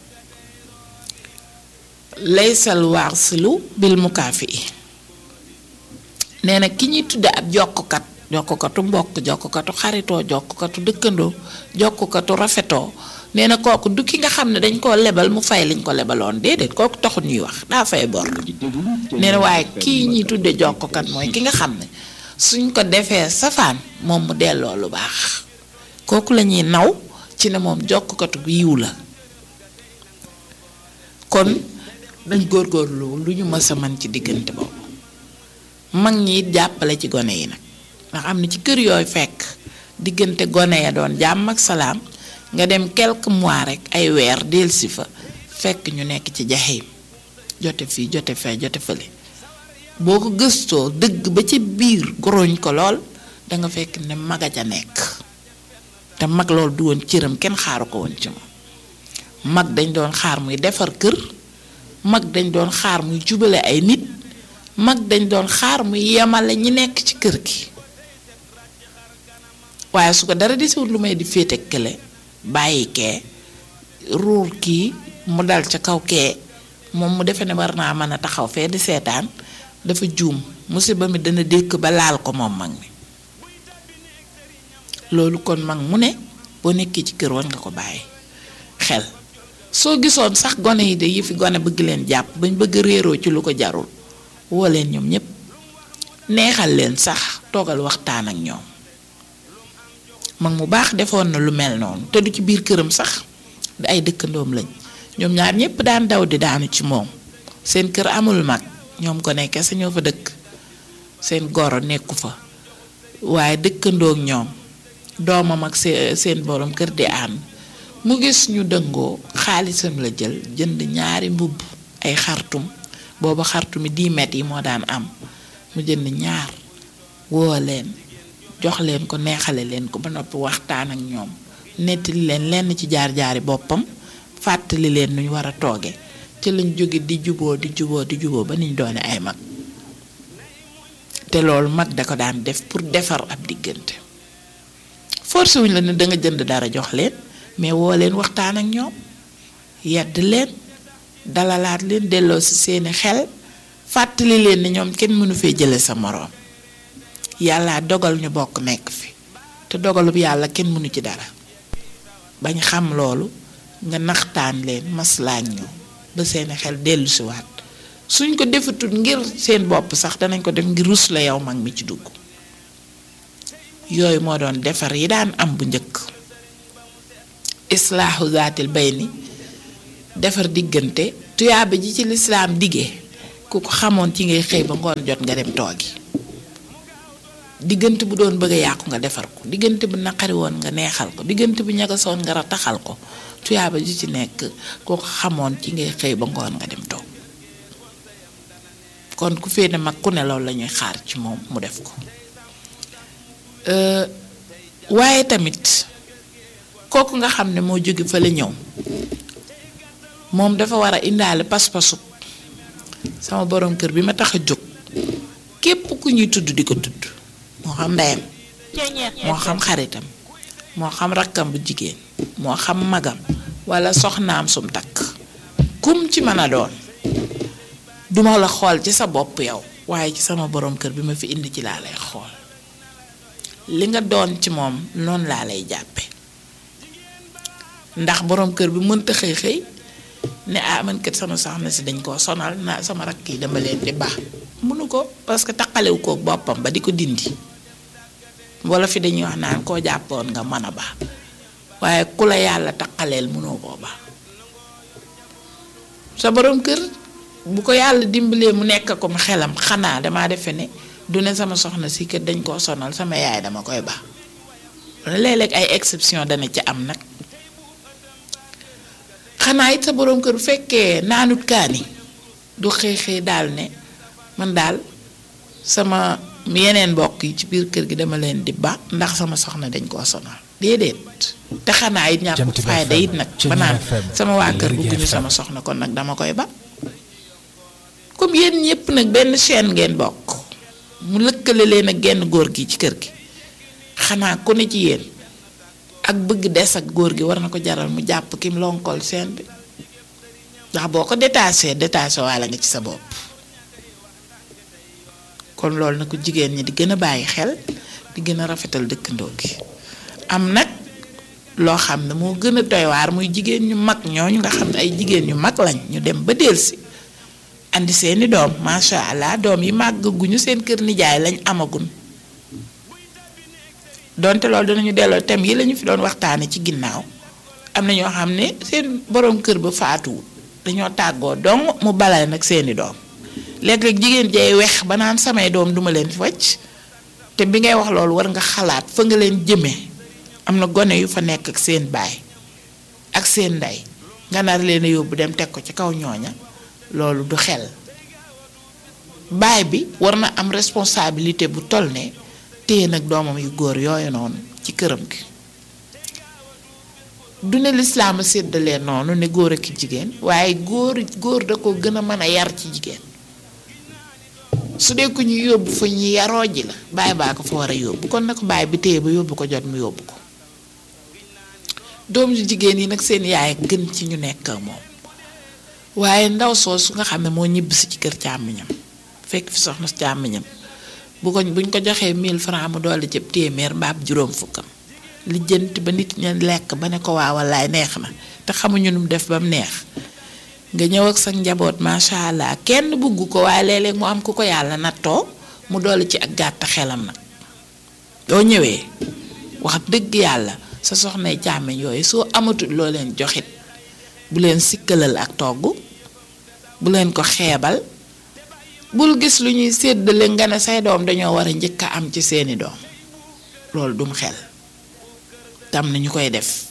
S6: laysal waarsilu bil mukaafi nee na ki ñuy tudde ab jokkukat jokkukatu mbokk jokkukatu xaritoo jokkukatu dëkkandoo jokkukatu rafetoo nee na kooku du ki nga xam ne dañ koo lebal mu fay liñ ko lebaloon déedéet kooku taxut ñuy wax daa fay bor nee na waaye kii ñuy tudde jokkukat mooy ki nga xam ne suñ ko defee safaan moom mu delloo lu baax kooku la ñuy naw ci ne moom jokkukatu bu yiw la kon dañ góorgóorlu lu ñu mës a mën ci diggante boobu mag ñi it jàppale ci gone yi nag ndax am na ci kër yooyu fekk diggante gone ya doon jàmm ak salaam nga dem quelques mois rek ay weer delsi fa fekk ñu nekk ci jaxeem jote fii jote fee jote fële boo ko gëstoo dëgg ba ci biir goroñ ko lool danga fekk ne maga ca nekk te mag loolu du woon cëram kenn xaaru ko woon ci moom mag dañ doon xaar muy defar kër mag dañ doon xaar muy jubale ay nit mag dañ doon xaar muy yemale ñi nekk ci kër gi waaye su ko dara di siwut lu may di féete kële bàyyi kee ruur kii mu dal ca kaw kee moom mu defe ne war naa mën a taxaw fee di seetaan dafa juum musiba mi dana dékk ba laal ko moom mag mi loolu kon mag mu ne boo nekkee ci kër war nga ko bàyyi xel soo gisoon sax gone yi de yi fi gone bëgg leen jàpp bañ bëgg réeroo ci lu ko jarul woo leen ñoom ñépp neexal leen sax toogal waxtaan ak ñoom mag mu baax defoon na lu mel noonu te du ci biir këram sax di ay dëkkandoom lañ ñoom ñaar ñépp daan daw di daanu ci moom seen kër amul mag ñoom ko nekkee sa ñoo fa dëkk seen goro nekku fa waaye dëkkandoog ñoom doomam ak seen borom kër di ànd mu gis ñu dëngoo xaalisam la jël jënd ñaari mbubb ay xartum booba xartumi 10 mètres yi moo daan am mu jënd ñaar woo leen jox leen ko neexale leen ko ba noppi waxtaan ak ñoom nettali leen lenn ci jaar-jaari boppam fàttali leen nuñ war a tooge ci lañ jóge di juboo di juboo di juboo ba niñ doone ay mag te loolu mag da ko daan def pour defar ab diggante forcé wuñ la ne da nga jënd dara jox leen mais woo leen waxtaan ak ñoom yedd leen dalalaat leen delloo ci seeni xel fàttali leen ni ñoom kenn mënu fee jële sa moroom yàlla dogal ñu bokk nekk fi te dogalub yàlla kenn mënu ci dara bañ xam loolu nga naxtaan leen maslaañ ñu ba seeni xel dellu si waat suñ ko defatul ngir seen bopp sax danañ ko def ngir rus la yow mag mi ci dugg yooyu moo doon defar yi daan am bu njëkk islaahu zaatil bayni defar diggante tuyaaba ji ci lislaam diggee ku ko xamoon ci ngay xëy ba ngoon jot nga dem toogi diggante bu doon bëgg a yàqu nga defar ko diggante bu naqari woon nga neexal ko diggante bu ñagasoon nga rataxal ko tuyaaba ji ci nekk ku ko xamoon ci ngay xëy ba ngoon nga dem toog kon ku féete mag ku ne loolu la ñuy xaar ci moom mu def ko waaye tamit kooku nga xam ne moo jóge fa la ñëw moom dafa war a indaale pas-pasu sama borom kër bi ma tax a jóg képp ku ñuy tudd di ko tudd moo xam ndeyam moo xam xaritam moo xam rakkam bu jigéen moo xam magam walla soxnaam sum takk kum ci mën a doon duma la xool ci sa bopp yow waaye ci sama borom kër bi ma fi indi ci laa lay xool li nga doon ci moom noonu laa lay jàppe ndax borom kër bi mënta xëy xëy ne ah man kat sama soxna si dañ koo sonal na sama rakk yi dama leen di baax mënu ko parce que taqalewu ko boppam ba di ko dindi wala fi dañuy wax naan koo jàppoon nga mën a baax waaye ku la yàlla taqaleel mënoo koo baax sa borom kër bu ko yàlla dimbalee mu nekk ko mu xelam xanaa damaa defe ne du ne sama soxna si kër dañ koo sonal sama yaay dama koy baax léeg-léeg ay exception dana ci am nag xanaa it sa borom kër bu fekkee naanut kaani du xëy xëy daal ne man daal sama yeneen mbokk yi ci biir kër gi dama leen di ba ndax sama soxna dañ koo sonal déedéet te xanaa it ñàkk fayda it nag ba naan sama waa kër bëgguñu sama soxna kon nag dama koy ba comme yéen ñëpp nag benn chaîne ngeen bokk mu lëkkale leen ak genn góor gi ci kër gi xanaa ku ne ci yéen ak bëgg des ak góor gi war na ko jaral mu jàpp kim lonkool seen bi ndax boo ko détaché détaché waala nga ci sa bopp kon loolu na ko jigéen ñi di gën a bàyyi xel di gën a rafetal dëkkandoo gi am nag loo xam ne moo gën a doy waar muy jigéen ñu mag ñooñu nga xam ne ay jigéen ñu mag lañ ñu dem ba delsi andi seeni doom macha allah doom yi màggaguñu seen kër nijaay lañ amagun donte loolu dinañu delloo thème yi lañu fi doon waxtaane ci ginnaaw am na ñoo xam ne seen borom kër ba faatuwul dañoo tàggoo dong mu balale nag seeni doom léeg-léeg jigéen jay wex ba naan samay doom duma leen fi wàcc te bi ngay wax loolu war nga xalaat fa nga leen jëmee am na gone yu fa nekk ak seen baay ak seen ndey nga nar leen a yóbbu dem teg ko ci kaw ñooña loolu du xel baay bi war na am responsabilité bu toll ne téye nag doomam yu góor yooyu noonu ci këram gi du ne lislaam a séddalee noonu ne góor ak jigéen waaye góor góor da ko gën a mën a yar ci jigéen su dee ko ñu yóbbu fa ñu yaroo ji la baay baa ko fa war a yóbbu kon na ko baay bi téye ba yóbbu ko jot mu yóbbu ko doom yu jigéen yi nag seen yaay gën ci ñu nekk ak moom waaye ndaw soosu nga xam ne moo ñibbisi ci kër càmmiñam fekk fi soxna càmmiñam bu ko buñ ko joxee 1000 francs mu dolli ci téeméer mbaab juróom fukkam lijjanti ba nit ña lekk ba ne ko waa wallaay neex na te xamuñu nu mu def ba mu neex nga ñëw ak sa njaboot macha allah kenn bugg ko waaye léeg-léeg mu am ku ko yàlla nattoo mu dolli ci ak gàtt xelam nag doo ñëwee wax dëgg yàlla sa soxnay càmmiñ yooyu soo amatul loo leen joxit bu leen sikkalal ak togg bu leen ko xeebal bul gis lu ñuy séddale nga ne say doom dañoo war a njëkk a am ci seeni doom loolu dum xel tam na ñu koy def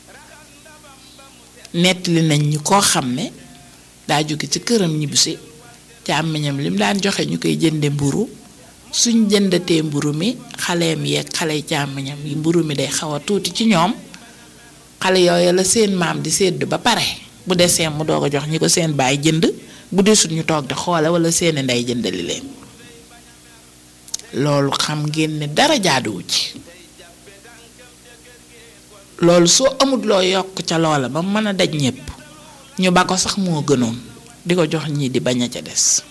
S6: nettali nañ ñu koo xam ne daa jóge ci këram ñibbisi càmmiñam lim daan joxe ñu koy jënde mburu suñ jëndatee mburu mi xaleem yeeg xale càmmiñam yi mburu mi day xaw a tuuti ci ñoom xale yooyu la seen maam di sédd ba pare bu desee mu doog a jox ñi ko seen baay jënd bu desut ñu toog di xoole wala seeni ndey jëndali leen loolu xam ngeen ne dara jaaduwu ci loolu soo amut loo yokk ca loola ba mën a daj ñépp ñu ba ko sax moo gënoon di ko jox ñii di bañ a ca des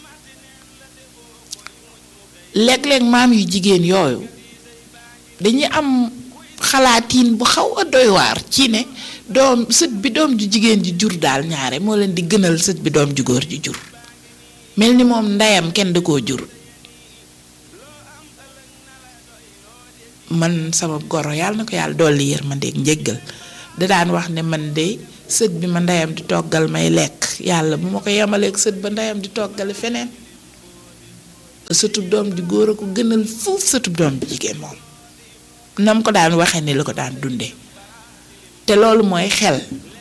S6: léeg-léeg maam yu jigéen yooyu dañuy am xalaatiin bu xaw a doy waar ci ne doom sët bi doom ju jigéen ji jur daal ñaare moo leen di gënal sët bi doom ju góor ji jur mel ni moom ndeyam kenn da koo jur man sama goro yàlla na ko yàlla dolli yërmandeeg njéggal da daan wax ne man de sët bi ma ndeyam di toggal may lekk yàlla bu ma ko yemaleeg sët ba ndeyam di toggale feneen sëtub doom di góor a ko gënal fuuf sëtub doom di jigéen moom nam ko daan waxee ni la ko daan dundee te loolu mooy xel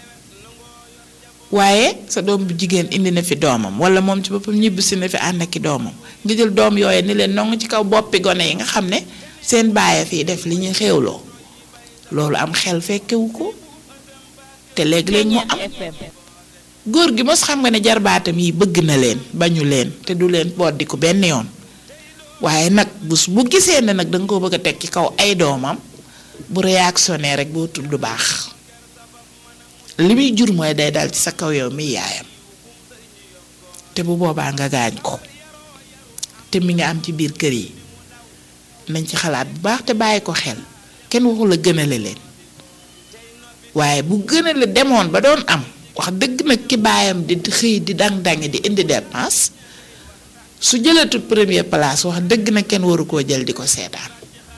S6: waaye sa doom bu jigéen indi na fi doomam wala moom ci boppam ñibbisi na fi ànd ak i doomam nga jël doom yooyu ni leen nongu ci kaw boppi gone yi nga xam ne seen bàyyi fii def li ñuy xewloo loolu am xel fekkewu ko te léeg-léeg mu am góor gi mos xam nga ne jarbaatam yi bëgg na leen bañu leen te du leen boddi ko benn yoon waaye nag bus bu gisee ne nag danga ko bëgg a teg ci kaw ay doomam bu réactionné rek boo tudd baax li muy jur mooy day dal ci sa kaw yow mi yaayam te bu boobaa nga gaañ ko te mi nga am ci biir kër yi nañ ci xalaat bu baax te bàyyi ko xel kenn waxul a gënale leen waaye bu gënale demoon ba doon am wax dëgg nag ki baayam di xëy di dang-dangi di indi dépense su jëlatul première place wax dëgg nag kenn waru koo jël di ko seetaan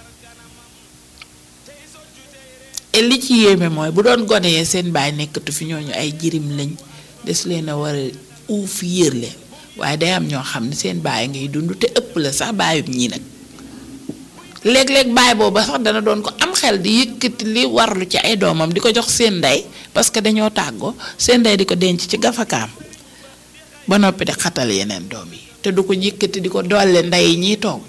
S6: et li ci yéeme mooy bu doon gone yee seen baay nekkatu fi ñooñu ay jirim lañ des leen a war a uuf yër leen waaye day am ñoo xam ne seen baay ngay dund te ëpp la sax baayub ñii nag léeg-léeg baay booba sax dana doon ko am xel di yëkkati li warlu ci ay doomam di ko jox seen ndey parce que dañoo tàggoo seen ndey di ko denc ci gafakaam ba noppi di xatal yeneen doom yi te du ko yëkkati di ko dolle ndey yi ñiy togg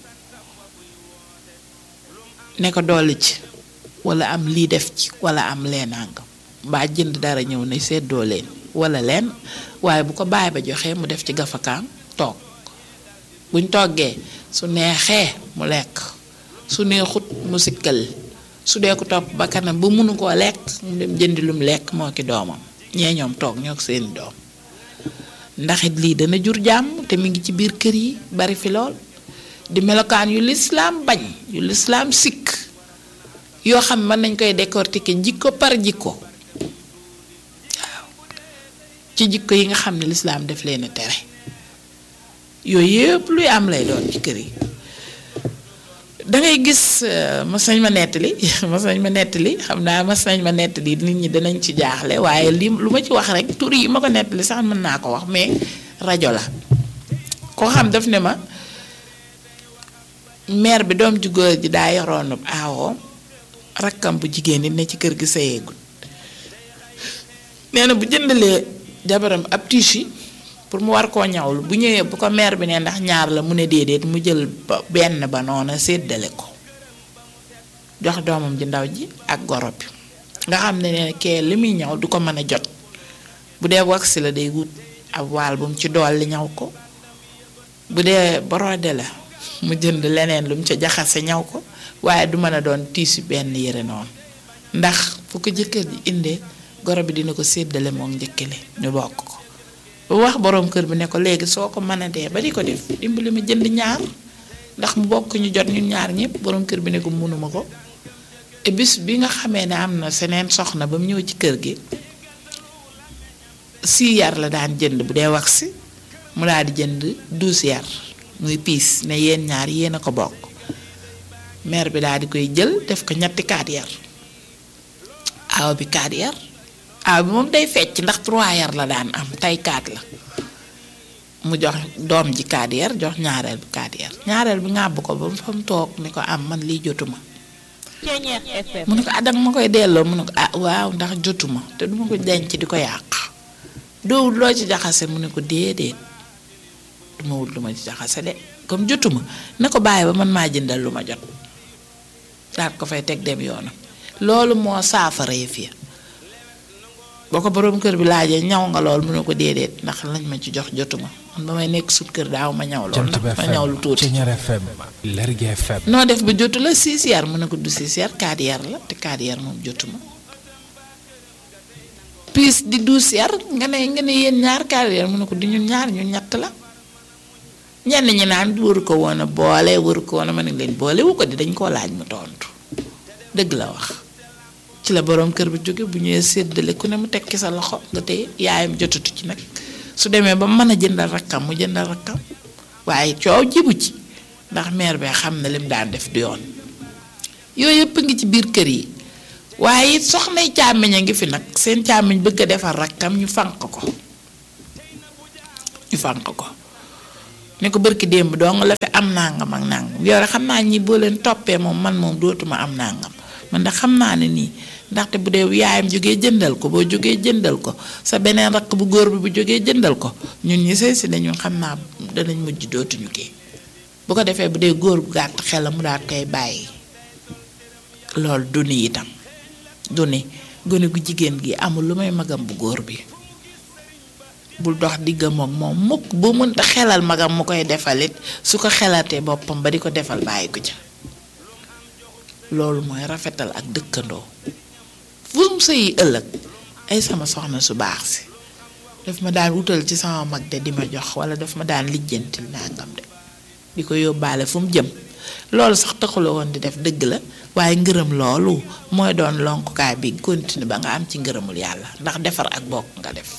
S6: ne ko dolli ci wala am lii def ci wala am leenangam mbaa jënd dara ñëw ne seddoo leen wala leen waaye bu ko baay ba joxee mu def ci gafakaam toog buñ toggee su neexee mu lekk su neexut mu sikkal su dee ko topp ba kanam ba mënu koo lekk mu dem jëndi lum lekk moo ki doomam ñee ñoom toog ñoo ko seeni doom ndax it lii dana jur jàmm te mi ngi ci biir kër yi bari fi lool di melokaan yu lislaam bañ yu lislaam sikk yoo xam mën nañ koy décortiquer jikko par jikko waaw ci jikko yi nga xam ne lislaam def leen a tere yooyu yëpp luy am lay doon ci kër yi dangay gis mas nañ ma nettali mas nañ ma nettali xam naa mas nañ ma nettali nit ñi danañ ci jaaxle waaye li lu ma ci wax rek tur yi ma ko nettali sax mën naa ko wax mais rajo la koo xam daf ne ma mère bi doom ju góor ji daa yoroon aawoo rakkam bu jigéen ñi ne ci kër gi sayeegul nee na bu jëndalee jabaram ab tissu pour mu war koo ñawlu bu ñëwee bu ko mère bi ne ndax ñaar la mu ne déedéet mu jël benn ba noona séddale ko jox doomam ji ndaw ji ak goro bi nga xam ne ne kee li muy ñaw du ko mën a jot bu dee wax la day wut ab waal bu mu ci dolli ñaw ko bu dee borode la mu jënd leneen lu mu ca jaxase ñaw ko waaye du mën a doon tiisu benn yére noonu ndax fu ko jëkkër ji indee goro bi dina ko séddale moom njëkkale ñu bokk ko bu wax boroom kër bi ne ko léegi soo ko mën a dee ba di ko def dimbali ma jënd ñaar ndax mu bokk ñu jot ñun ñaar ñëpp boroom kër bi ne ko mënuma ko te bis bi nga xamee ne am na seneen soxna ba mu ñëw ci kër gi six yar la daan jënd bu dee wax si mu daal di jënd douze yar muy piis ne yéen ñaar yéen a ko bokk mère bi daal di koy jël def ko ñetti kaat yar aaw bi kaat yar aaw bi moom day fecc ndax trois yar la daan am tey kaat la mu jox doom ji kaat yar jox ñaareel bi kaat yar ñaareel bi ŋàbb ko ba fa mu toog ni ko am man lii jotuma mu ne ko ah danga ma koy delloo mu ne ko ah waaw ndax jotuma te duma ko denc di ko yàq doo loo ci jaxase mu ne ko déedéet duma wut lu ma ci jaxase de comme jotuma na ko bàyyi ba man maa jëndal lu ma jot daal ko fay teg dem yoonam loolu moo saafara yëf ya boo ko boroom kër bi laajee ñaw nga lool mu ne ko déedéet ndax lañ ma ci jox jotuma man ba may nekk sut kër daaw ma ñaw lool
S3: Jant
S6: ndax
S3: bi
S6: ma ñaw lu
S3: FM
S6: tuuti
S3: Ceñeer FM Lergui FM
S6: noo def ba jotu la six yar mu ne ko du six yar quatre yar la te quatre yar moom jotuma piis di douze yar nga ne nga ne yéen ñaar quatre yar mu ne ko di ñun ñaar ñu ñett la ñenn ñi naan waru ko woon a boole waru ko woon a mën a leen boole wu ko di dañ koo laaj mu tontu dëgg la wax ci la borom kër bi jóge bu ñëwee séddale ku ne mu tekki sa loxo nga tey yaayam jotatu ci nag su demee ba mën a jëndal rakkam mu jëndal rakkam waaye coow jibu ci ndax meer bee xam na lim daan def du yoon yooyu yëpp ngi ci biir kër yi waaye it soxnay càmmiñ a ngi fi nag seen càmmiñ bëgg a defar rakkam ñu fànq ko ñu fànq ko ni ko bërki démb dong la fi am nangam ak nangam yow rek xam naa ñi boo leen toppee moom man moom dootuma am nangam man de xam naa ne nii ndaxte bu dee yaayam jógee jëndal ko boo jógee jëndal ko sa beneen rakk bu góor bi bu jógee jëndal ko ñun ñi sëy si ne ñun xam naa danañ mujj dootuñu kii bu ko defee bu dee góor gu gàtt xelam mu daat koy bàyyi loolu du ni itam du ni gone gu jigéen gi amul lu may magam bu góor bi bul dox diggam ak moom mukk bu mënta xelal magam mu koy defalit su ko xelatee boppam ba di ko defal bàyyi ko ca loolu mooy rafetal ak dëkkandoo fu mu sëyi ëllëg ay sama soxna su baax si daf ma daan wutal ci sama mag de di ma jox wala daf ma daan lijjantil nangam de di ko yóbbaale fu mu jëm loolu sax taxula woon di def dëgg la waaye ngërëm loolu mooy doon lonkukaay bi continue ba nga am ci ngërëmul yàlla ndax defar ak bokk nga def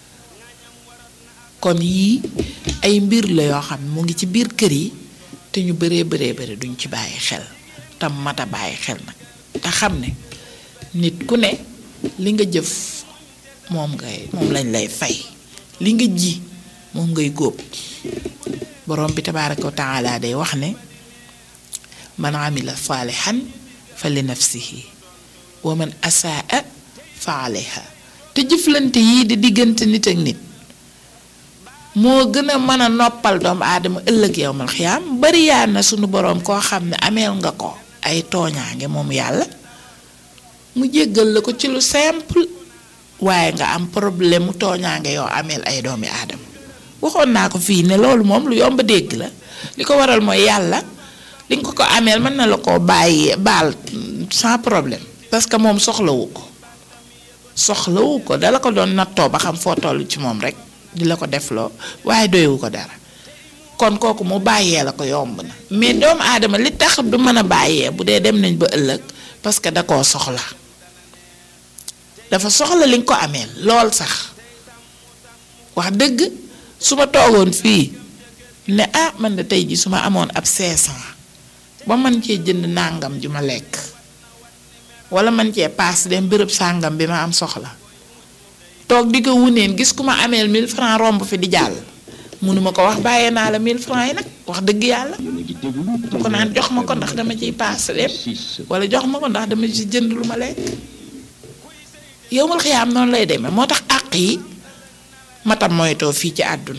S6: kon yii ay mbir la yoo xam ne mu ngi ci biir kër yi te ñu bëree bëree bëri duñ ci bàyyi xel tam mat a bàyyi xel nag te xam ne nit ku ne li nga jëf moom ngay moom lañ lay fay li nga ji moom ngay góob borom bi tabaaraka wa taala day wax ne man amila saalihan fa li nafsihi wa man asaa fa alayha te jëflante yii di diggante nit ak nit moo gën a mën a noppal doomu aadama ëllëg yowmal xiyaam bari yaa na sunu boroom koo xam ne ameel nga ko ay tooñaange moom yàlla mu jéggal la ko ci lu simple waaye nga am problème mu tooñaange yoo ameel ay doomi aadama waxoon naa ko fii ne loolu moom lu yomb dégg la li ko waral mooy yàlla li nga ko ko ameel mën na la ko bàyyi baal sans problème parce que moom soxlawu ko soxlawu ko dala ko doon nattoo ba xam foo toll ci moom rek di la ko defloo waaye doyewu ko dara kon kooku mu bàyyee la ko yomb na mais doomu aadama li tax du mën a bàyyee bu dee dem nañ ba ëllëg parce que da koo soxla dafa soxla li nga ko ameel lool sax wax dëgg su ma toogoon fii ne ah man de tey ji su ma amoon ab 500 ba man cee jënd nàngam ju ma lekk wala man cee paas dem bërëb sàngam bi ma am soxla toog di ko wuneen gis ku ma ameel 1000 francs romb fi di jàll mënuma ko wax bàyyee naa la 1000 francs yi nag wax dëgg yàlla mu ko naan jox ma ko ndax dama ciy paas dem wala jox ma ko ndax dama ci jënd lu ma lekk yow mal xiyaam noonu lay demee moo tax àq yi matam moytoo fii ci àdduna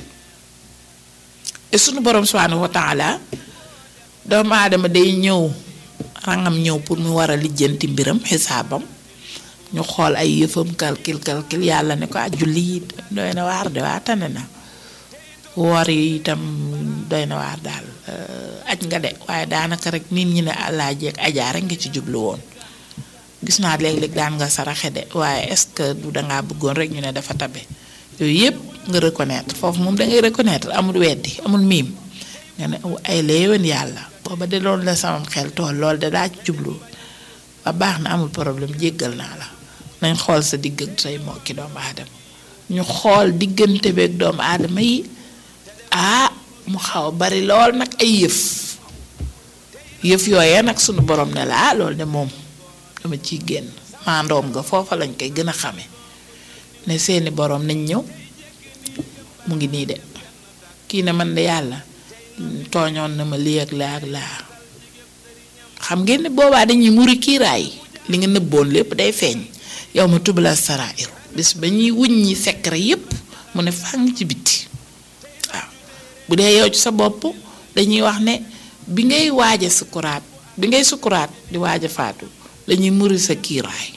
S6: te sunu borom subhanahu wa taala doomu aadama day ñëw rangam ñëw pour mu war a lijjanti mbiram xisaabam ñu xool ay yëfam calcul calcul yàlla ne ko ah julli yi doy na waar de waa tane na woor yi itam doy na waar daal aj nga de waaye daanaka rek nit ñi ne àllaaji ak ajaa rek nga ci jublu woon gis naa léeg-léeg daan nga saraxe de waaye est-ce que du dangaa bëggoon rek ñu ne dafa tabe yooyu yëpp nga reconnaître foofu moom dangay reconnaître amul weddi amul miim nga ne ay léewen yàlla booba de loolu la samam xel tool loolu de daa ci jublu ba baax na amul problème jéggal naa la nañ xool sa digg ak say mbokki doomu aadama ñu xool diggante beeg doomu aadama yi ah mu xaw bari lool nag ay yëf yëf yooyee nag sunu borom ne la ah loolu de moom dama ciy génn maandoom nga foofa lañ koy gën a xame ne seeni borom nañ ñëw mu ngi nii de kii ne man de yàlla tooñoon na ma lii ak laa ak laa xam ngeen ne boobaa dañuy muri kiiraay li nga nëbboon lépp day feeñ yow ma tubala sarair bis ba ñuy wuññi secret yépp mu ne fàng ci biti waaw bu dee yow ci sa bopp dañuy wax ne bi ngay waaja sukuraat bi ngay sukuraat di waaja faatu dañuy muri sa kiiraay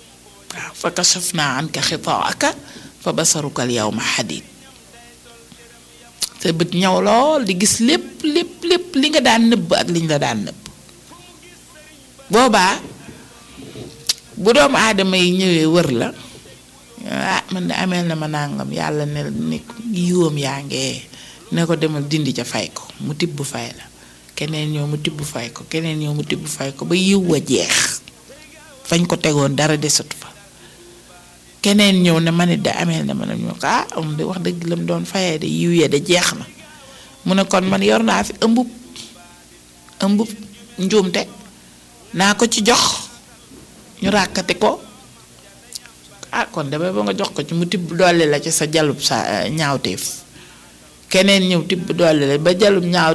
S6: waaw fa kashafna anka xitaaka fa basaruka al yawma xadid sa bët ñaw lool di gis lépp lépp lépp li nga daan nëbb ak liñ la daan nëbb boobaa bu doomu aadama yi ñëwee wër la ah man de ameel na ma nàngam yàlla ne ne yiwam yaa ngee ne ko demal dindi ca fay ko mu tibb fay la keneen ñëw mu tibb fay ko keneen ñëw mu tibb fay ko ba yiw wa jeex fañ ko tegoon dara desatu fa keneen ñëw ne ma nit de ameel na ma ne ñu ko ah am de wax dëgg la mu doon fayee de yiw ya de jeex na mu ne kon man yor naa fi ëmbub ëmbub njuumte naa ko ci jox ñu ràkkati ko ah kon damay ba nga jox ko ci mu tibb dolli la ci sa jalub sa ñaawteef keneen ñëw tibb dolli la ba jalub ñaaw